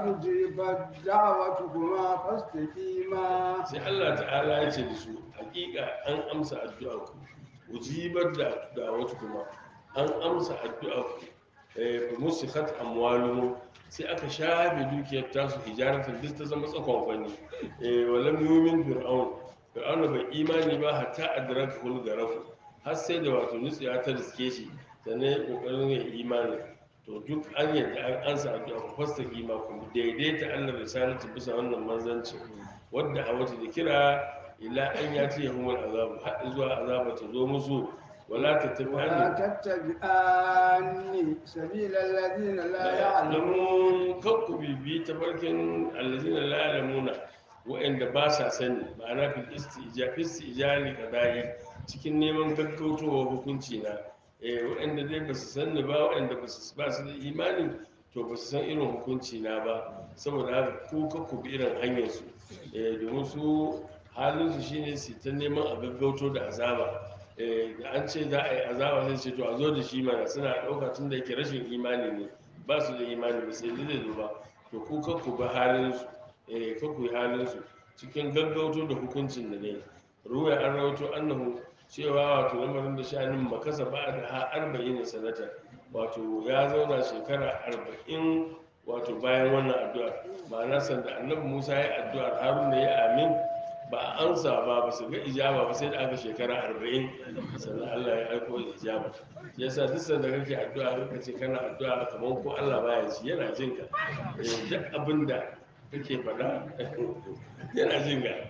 أجيبت دعوتكما فاستقيما sai Allah ta'ala ya ce da su hakika an amsa addu'ar ku ujibar da da'awatu kuma an amsa addu'ar ku eh fa musikat amwaluhum sai aka shafe dukiyar tasu hijaratan duk ta zama tsakon kwani eh walam yumin fir'aun fir'aun bai imani ba hatta adraka kul garafu har sai da wato nutsiya ta riske shi sannan ya kokarin ya imani to duk an yadda an ansa addu'a ku fasta kima ku daidaita Allah risalatu bisa wannan manzanci wadda a wata da kira ila an ya ce humul azabu har zuwa azaba ta zo musu wala ta ولا tafi تتبعاني سبيل الذين لا يعلمون ya'lamun kan ku bibi ta barkin allazina la ya'lamuna wa'anda ba sa sani ma'ana fil istija fil istijali qada'i cikin neman gaggautowa hukunci na eh wa'anda dai ba su sani ba wa'anda ba su ba su da imani to ba su san irin hukunci na ba saboda haka ku ka ku bi irin hanyar su eh domin su halin su shine su ta neman a gaggauto da azaba eh da an ce za a yi azaba sai ce to a zo da shi mana suna ɗauka tun da yake rashin imani ne ba su da imani ba sai zai zo ba to ku kan ku bi halin su eh kan ku yi halin su cikin gaggauto da hukuncin da ne ruwa an rawato annahu cewa wato lamarin da sha'anin makasa ba da ha arba'in sanata wato ya zauna shekara arba'in wato bayan wannan addu'a ma'ana sanda annabi musa ya addu'ar haruna ya amin ba a ansa ba ba su ga ijaba ba sai da aka shekara arba'in sannan Allah ya aiko da ijaba shi yasa duk sanda kake addu'a ka ce kana addu'a kamar ko Allah baya ji yana jin ka Eh, duk abin da kake faɗa yana jin ka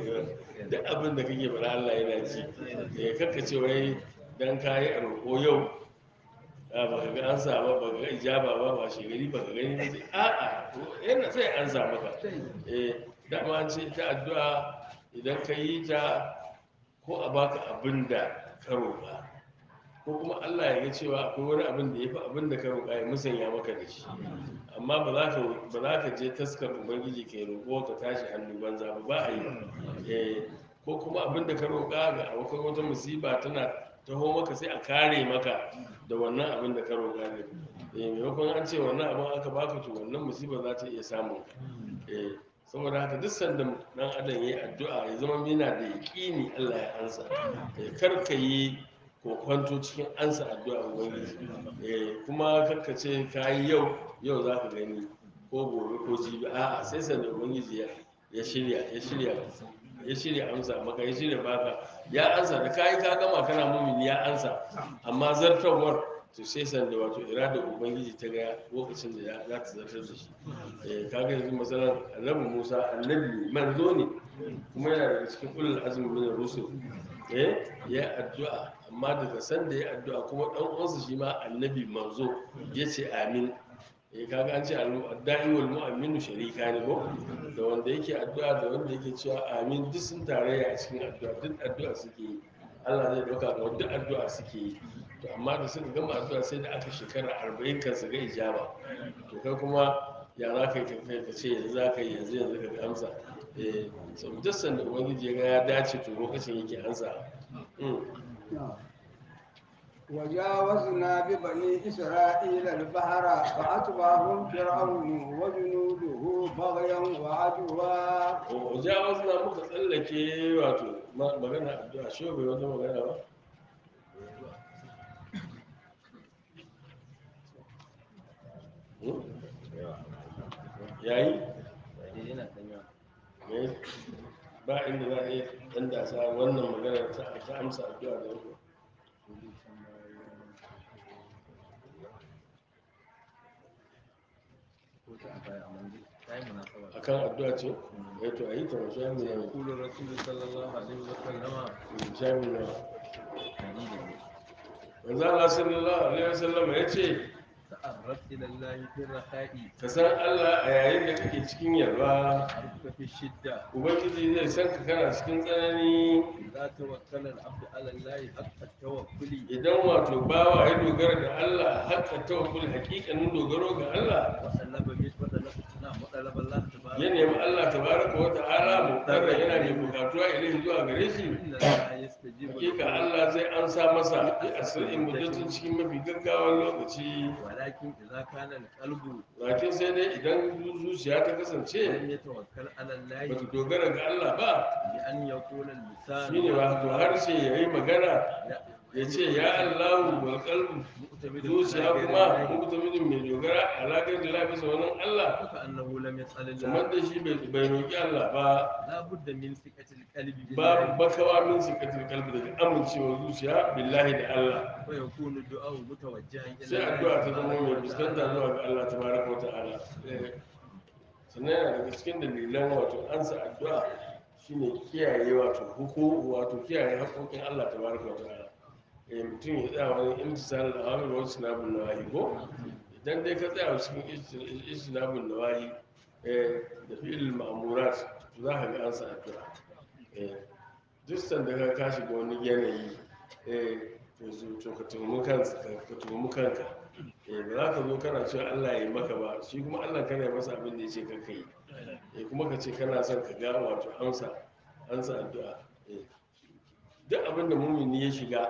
duk abin da kake faɗa Allah yana ji eh kakka ce wai dan kayi a roƙo yau a ba ka ga an samu ba ka ga ijaba ba ba shegari ba ka gani ba sai a'a yana sai an samu ka eh dama an ce ta addu'a idan ka yi ta ko a baka abin da ka roƙa ko kuma Allah ya ga cewa akwai wani abin da ya fi abin da ka roƙa ya musanya maka da shi amma ba za ka ba za ka je taskar ubangiji ka yi roƙo ka tashi hannu banza ba ba a yi eh ko kuma abin da ka roƙa ga abokan wata musiba tana taho maka sai a kare maka da wannan abin da ka roƙa ne eh maimakon an ce wannan abin aka baka to wannan musiba za ta iya samun ka eh saboda haka duk sanda dan adam yayi addu'a ya zama yana da yaƙini Allah ya ansa eh kar ka yi kokwanto cikin ansa addu'a ubangiji eh kuma kar ka ce ka yi yau yau za ka gani ko gobe ko jibi a'a sai sanda ubangiji ya ya shirya ya shirya ya shirya amsa maka ya shirya baka ya ansa da kayi ka gama kana mumini ya ansa amma zartarwar to sai sanda wato iradar ubangiji ta ga lokacin da ya- za ta zartar da shi eh kaga yanzu masalan annabi Musa annabi manzo ne kuma yana daga cikin ulul azmi min rusul eh ya addu'a amma daga sanda ya addu'a kuma dan uwansa shi ma annabi manzo yace amin eh kaga an ce addu'a wal mu'minu sharika ne ko da wanda yake addu'a da wanda yake cewa amin duk sun tarayya a cikin addu'a duk addu'a suke yi Allah zai dauka ga duk addu'a suke yi to amma da suka gama addu'a sai da aka shekara 40 kan su ga ijaba to kai kuma ya za ka yi kai ka ce yanzu za ka yi yanzu yanzu ka ga amsa eh sau duk sanda ubangiji ya ga ya dace to lokacin yake ansa Mm. وجاوزنا ببني إسرائيل البحر فأتبعهم فرعون وجنوده بغيا وعدوا wajawaz na muka tsallake wato ma- magana addu'a shi bai wata magana ba Hmm? yayi yayi ba inda za a iya dan dasa wannan magana ta ta amsa addu'a da yau akan addu'a ce eh to ayi ta wasu yanzu ne يقول الرسول صلى الله عليه وسلم jami na manzo Allah sallallahu alaihi wasallam ya ce تعرف إلى الله في الرخاء ka san Allah a yayin da kake cikin yalwa عرفك في الشدة ubangiji zai san ka kana cikin tsanani إذا توكل العبد على الله حق التوكل idan wato bawa ya dogara da Allah haka tawakkul hakikanin dogaro ga Allah وطلب من وطلب نعم وطلب الله تبارك ya nemi Allah tabaraka wa ta'ala mutarra yana mai bukatuwa ilahi zuwa gare shi إن الله يستجيب hakika له Allah zai ansa masa bi asirin muddatin cikin mafi gaggawan lokaci ولكن إذا كان القلب lakin sai dai idan zuciya ta kasance لم يتوكل على الله bata dogara ga Allah ba بأن يقول اللسان shine wato harshe yayi magana ya ce ya Allahu wal qalbu مؤتمد zuciya على غير kuma الله mutuminin mai dogara alaƙar da lafi sauran Allah فكأنه لم يسأل kamar الله da shi bai bai roƙi Allah ba لا بد من ثقة القلب babu بالله bakawa min sikatul kalbi daga amincewa zuciya billahi da Allah ويكون الدعاء متوجها إلى sai الله addu'a ta zama mai سبحانه fuskanta وتعالى. zuwa ga Allah tabaraka wa ta'ala Eh, sannan yana daga cikin dalilan wato ansa addu'a shine kiyaye wato huku wato kiyaye haƙoƙin Allah tabaraka wa ta'ala eh mutum ya tsaya wani imtisal da awamir wa sunabun nawahi ko idan dai ka tsaya cikin istinabun nawahi eh da fi'il ma'murat to za ka ga ansa addu'a eh duk sanda ka ka shiga wani yanayi eh to zo to ka tuhumi kanka ka tuhumi kanka eh ba za ka zo kana cewa Allah ya yi maka ba shi kuma Allah kana yi masa abin da ya ce kanka yi eh kuma ka ce kana son ka ga wato amsa amsa addu'a eh duk abin da mumini ya shiga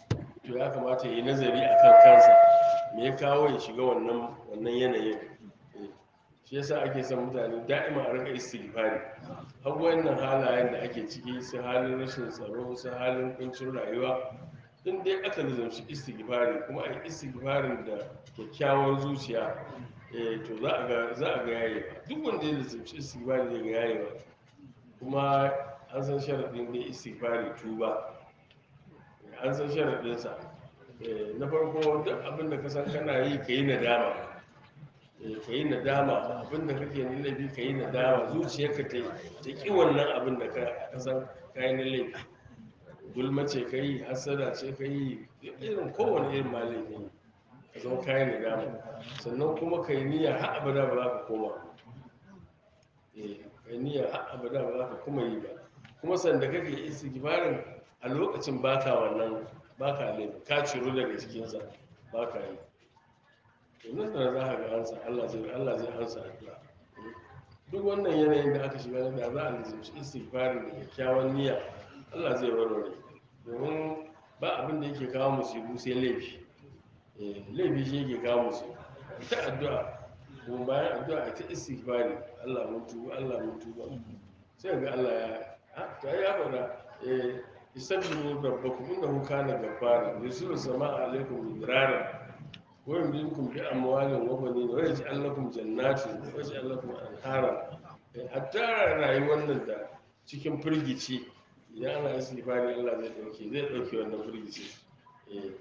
to ya kamata ya yi nazari akan kansa me ya kawo ya shiga wannan wannan yanayin Eh, shi yasa ake son mutane da'ima a rika istighfari har wannan halayen da ake ciki su halin rashin tsaro su halin kuncin rayuwa in dai aka nizamci istighfari kuma a yi istighfarin da kyakkyawar zuciya eh, to za a ga za a ga yayewa duk wanda ya nizamci istighfari zai ga yayewa kuma an san sharaɗin da istighfari tuba an san sharaɗinsa Eh, na farko duk abin da ka san kana yi ka yi nadama Eh, ka yi nadama abin da kake na laifi ka yi nadama zuciyarka ta ta ƙi wannan abin da ka ka san ka yi na laifi gulma ce ka yi hasada ce ka yi irin kowane irin ma laifi ne ka zama ka yi nadama sannan kuma ka yi niyya har abada ba za ka koma Eh, ka yi niyya har abada ba za ka kuma yi ba kuma sanda kake istighfarin a lokacin baka wannan baka laifi ka ciro daga cikinsa baka yi to nan da za ka ga ansa Allah zai Allah zai ansa addu'a duk wannan yanayin da aka shiga da za a lizimci istighfarin da kyakkyawan niyya Allah zai warware domin ba abin da yake kawo musibu sai laifi Eh, laifi shi yake kawo musibu ta addu'a kuma bayan addu'a a ta istighfari Allah mun tuba Allah mun tuba sai ga Allah ya ha to ai ya faɗa eh isabbihu rabbakum innahu kana ghaffara yusiru samaa alaikum midrara wa yumdidukum bi amwalin wa banin wa yaj'al lakum jannatin wa yaj'al lakum anhara Eh, hatta rayuwar nan da cikin firgici idan ana istighfari Allah zai dauke zai dauke wannan firgici eh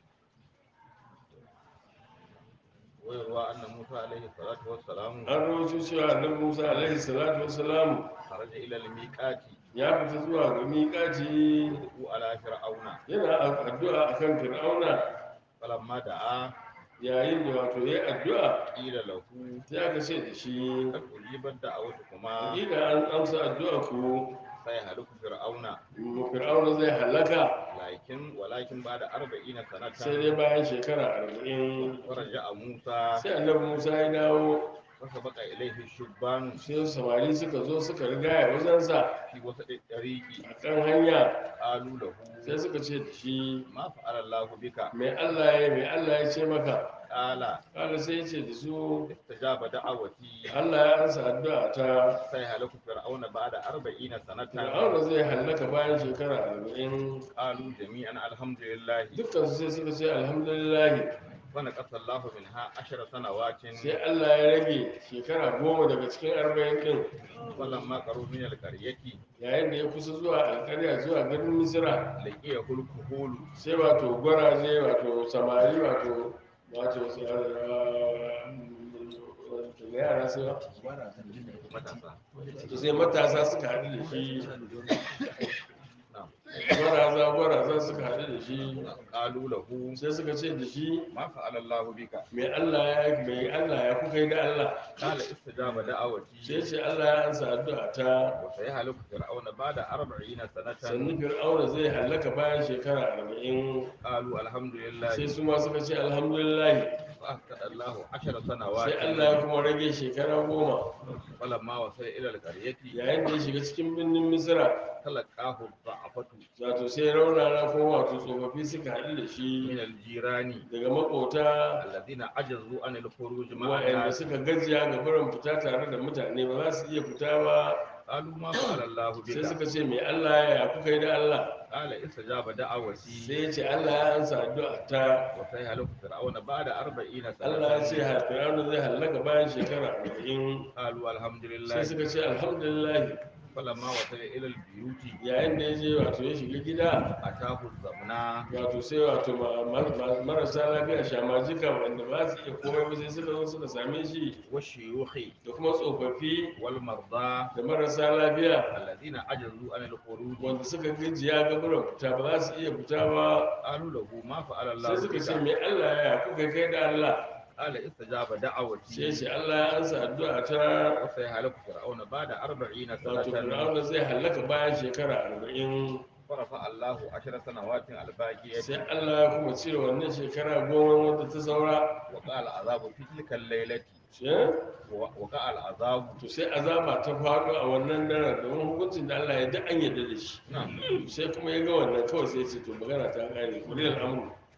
ويروى أن موسى عليه الصلاة والسلام an rawaito cewa annabi Musa alaihi salatu wassalam خرج إلى الميقات ya fita zuwa ga miƙaci يدعو على فرعون yana addu'a akan fir'auna فلما دعا yayin da wato ya addu'a قيل له sai aka ce da shi قد أجيبت دعوتكما hakika an amsa addu'a ku سيهلك فرعون mu fir'auna zai halaka لكن ولكن بعد أربعين sai سنة dai bayan shekara arba'in ورجع موسى sai annabi musa ya dawo فسبق إليه الشبان sai samari suka zo suka riga ya wajensa في وسط الطريق a kan hanya قالوا له sai suka ce da shi ما فعل الله بك mai allah ya mai allah ya ce maka قال kala sai ya ce da su استجاب دعوتي allah ya ansa addu'a ta سيهلك فرعون بعد أربعين سنة fir'auna zai hallaka bayan shekara arba'in قالوا جميعا الحمد لله dukkan su sai suka ce alhamdulillahi ونقص الله منها عشر سنوات sai allah ya rage shekara goma daga cikin arba'in din فلما قروا من القرية yayin da ya kusa zuwa alkarya zuwa garin misira لقيه الكهول sai wato gwaraje wato samari wato wato su- wato da yara sai wa- matasa to sai matasa suka haɗu da shi نعم gwaraza gwaraza suka haɗu da shi قالوا له sai suka ce da shi ما فعل الله بك mai Allah ya mai Allah ya kuka yi da Allah قال استجاب sai دعوتي ce Allah ya ansa addu'a ta وسيهلك فرعون بعد أربعين sannu سنة fir'auna zai hallaka bayan shekara arba'in قالوا الحمد sai لله su ma suka ce alhamdulillah فأسكت الله عشر sai Allah سنوات ya kuma rage shekara goma فلما وصل إلى القرية yayin da ya shiga cikin birnin misira تلقاه الضعفة wato sai raunana kuma wato tsofaffi suka haɗu da shi من الجيران daga makota الذين عجزوا عن الخروج مع waɗanda الناس suka gajiya ga barin fita tare da mutane ba za su iya fita ba قالوا ما فعل الله sai بك suka ce mai Allah ya kuka yi da Allah قال استجاب دعوتي sai ya ce Allah ya ansa addu'a ta وسيهلك فرعون بعد أربعين Allah ya ce سنة Fir'auna zai hallaka bayan shekara arba'in قالوا الحمد sai لله suka ce alhamdulillah فلما وصل إلى البيوت yayin da ya je wato ya shiga gida أتاه الزمنا wato sai wato ma- ma- ma- marasa lafiya shamajika wanda ba su iya komai ba sai suka zo suka same shi والشيوخ da kuma tsofaffi والمرضى da marasa lafiya الذين عجزوا عن الخروج wanda suka gajiya ga barin fita ba za su iya fita ba قالوا له ما فعل sai الله suka ce بك mai Allah ya kuka kai da Allah قال استجاب sai دعوتي ce Allah ya ansa addu'a ta وسيهلك فرعون بعد أربعين wato سنة Fir'auna zai hallaka bayan shekara arba'in فرفع الله عشر سنوات الباقية sai Allah ya kuma cire wannan shekara goma wadda ta saura وقع العذاب في تلك الليلة Eh? وقع العذاب to sai azaba ta faɗo a wannan daren domin hukuncin da Allah ya da an yarda da shi نعم sai kuma ya ga wannan kawai sai ya ce to magana ta ƙare kulil amru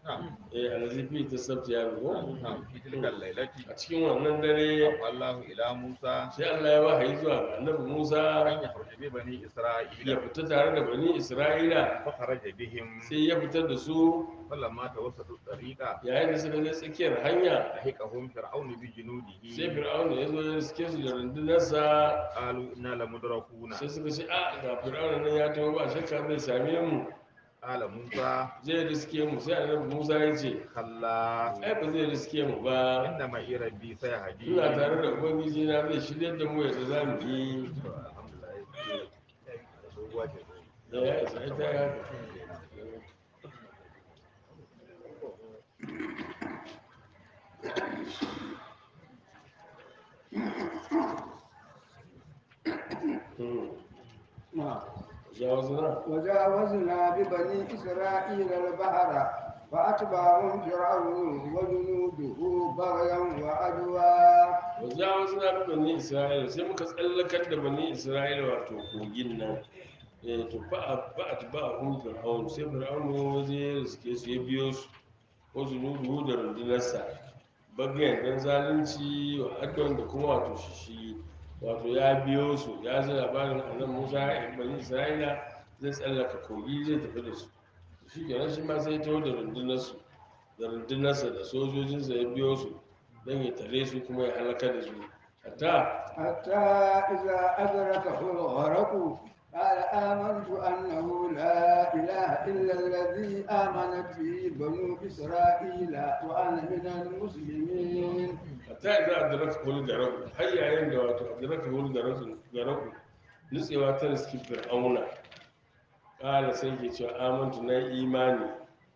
نعم eh alazifi ta sabta ya rubo نعم في تلك الليلة a cikin wannan dare أوحى الله إلى موسى sai Allah ya wahayi zuwa ga annabi Musa أن يخرج ببني ya إسرائيل fita tare da bani Isra'ila فخرج بهم sai ya fitar da su فلما توسطوا الطريق yayin da suka je tsakiyar hanya لحقهم فرعون sai بجنوده fir'auna ya zo ya riske su da rundunarsa قالوا إنا لمدركون sai suka ce a ga fir'auna nan ya taho ba shakka zai same mu قال موسى zai riske mu sai annabi Musa ya ce كلا ai ba zai riske mu ba إن معي ربي سيهدين ina tare da ubangiji na zai shirya da mu yadda za mu yi الحمد لله doguwa ce da ya isa ita ya haka Hmm. نعم jawazina وجاوزنا ببني إسرائيل البحر فأتبعهم فرعون وجنوده بغيا وعدوا wajawazina bi bani isra'ila sai muka tsallakar da bani isra'ila wato kogin nan eh to fa fa atba'ahum fir'aun sai fir'aun waje suke su ya biyo su ko zunubu da rundunarsa bagayen dan zalunci wa adon da kuma wato shishi wato ya biyo su ya ji labarin annan musa ya bani isra'ila zai tsallaka kogi zai tafi da su shi kenan shi ma sai ya taho da rundunarsu da rundunarsa da sojojinsa ya biyo su don ya tare su kuma ya halaka da su hatta حتى إذا أدركه الغرق قال آمنت أنه لا إله إلا الذي آمنت به بنو إسرائيل وأنا من المسلمين hatta idan adraka hul garaku har yayin da wato adraka hul garaku garaku nutsewa ta riski fir'auna kala sai ke cewa amantu na imani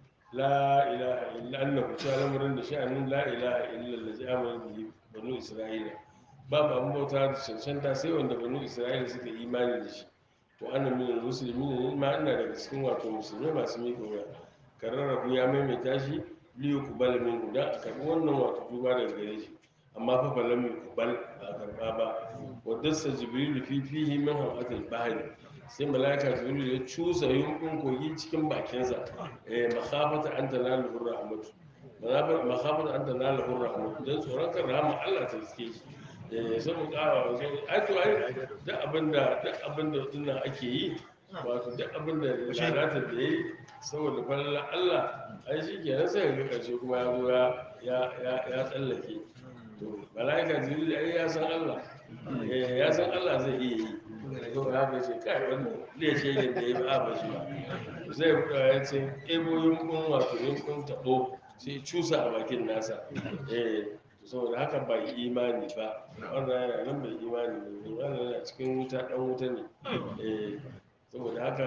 la ilaha illa annahu ta lamarin da sha'anin la ilaha illa allazi amana bihi banu isra'ila babu abin bauta da cancanta sai wanda banu isra'ila suka imani da shi to ana min musulmi ne ma ina daga cikin wato musulmai masu miƙa wuya kararrabu ya maimaita shi liyu kubala min da a karɓi wannan wato duba daga gare shi amma fa fa lam yuqbal ba a karɓa ba wa dassa jibril fi fihi min hawatil bahri sai malaika jibril ya cusa yunkun kogi cikin bakinsa eh makhafata an tanalu rahmatu makhafata an tanalu rahmatu dan tsoron kan rahama Allah ta riske shi eh saboda ƙara wasu ai to ai duk abinda duk abinda dinnan ake yi wato duk abinda lalatar da yayi saboda falalar Allah ai shi kenan sai ga ƙarshe kuma ya zo ya ya ya tsallake to malaika jibril ai ya san Allah eh ya san Allah zai iya yi to ya ga ce kai wannan zai ce yin da ya ba ba shi ba zai buɗa ya ce ebo yunkun wato yunkun taɓo sai cusa a bakin nasa eh saboda haka ba imani ba wannan yana nan bai imani ne wannan yana cikin wuta ɗan wuta ne eh saboda haka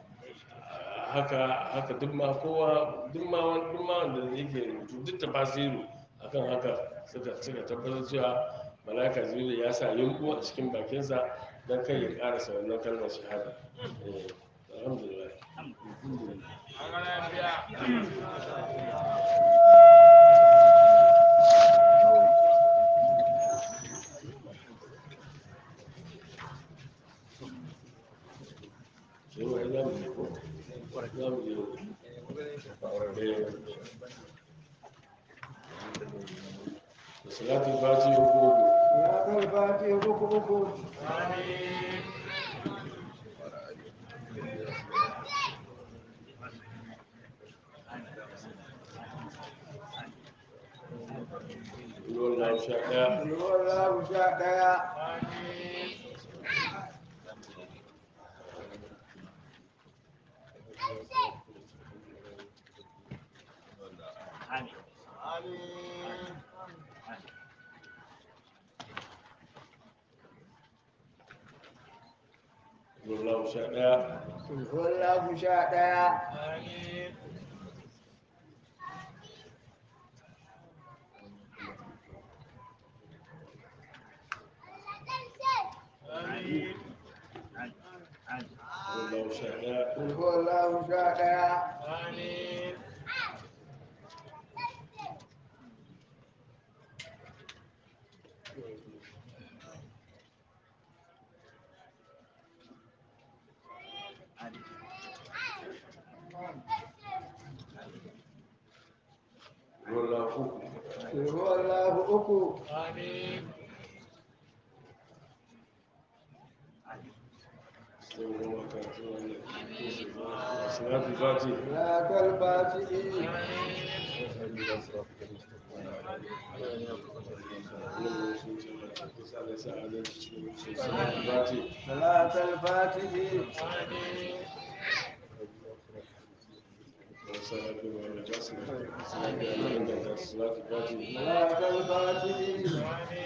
haka haka duk ma kowa duk ma wani- duk ma wanda yake rubutu duk tafasiru akan haka suka suka tabbatar cewa malaka jibril ya sa yunku a cikin bakinsa don kai ya karasa wannan kalmar shahada eh alhamdulillah sai wai za mu je ko za mu je eh da salatin fati uku uku يا كالفاتي ركوكو ruwan lau sha ɗaya والله شاء ديا ruwan lau sha ɗaya والله شاء ديا ruwan lau sha ɗaya والله شاء ديا uku sai kuma karatu wannan salatu fati salatul fatihi wannan sun ce ba ta kusa da sa adalci cikin su salatu fati salatul fatihi salatu ba da ta salatu salatu ya mai inganta salatu fati salatul fatihi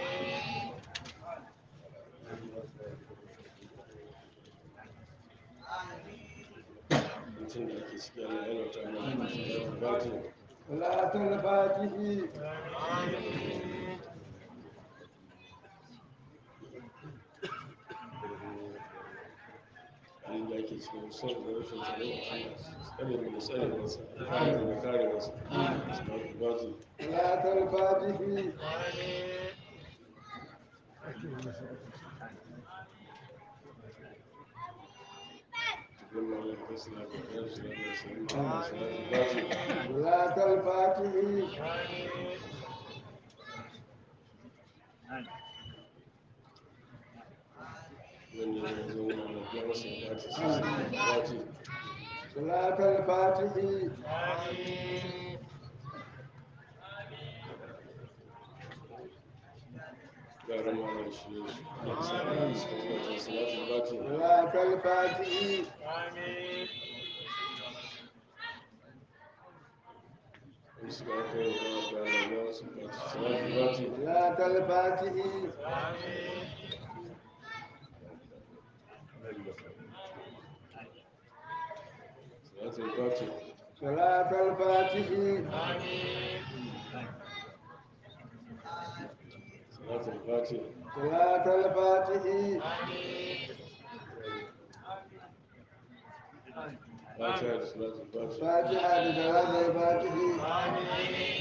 mutum da ake ciki ana yana ta mana salatu fati salatul fatihi halin da ake cikin son da rashin tsaro Allah tsare mu da tsare masa kare mu da kare masa salatu fati salatul fatihi cikin mawar da salatu fati salatu fati salatul fatihi wanda ya zo mana da ya masa fati salatu fati salatul fatihi yaran malam shi ne da salatu fati salatu fati salatul fatihi in suka aka yi wa da Allah ya wasu fati salatu fati salatul fatihi salatu fati salatul fatihi salatu fati salatul fatihi fatiha da salatu fati fatiha da salatul fatihi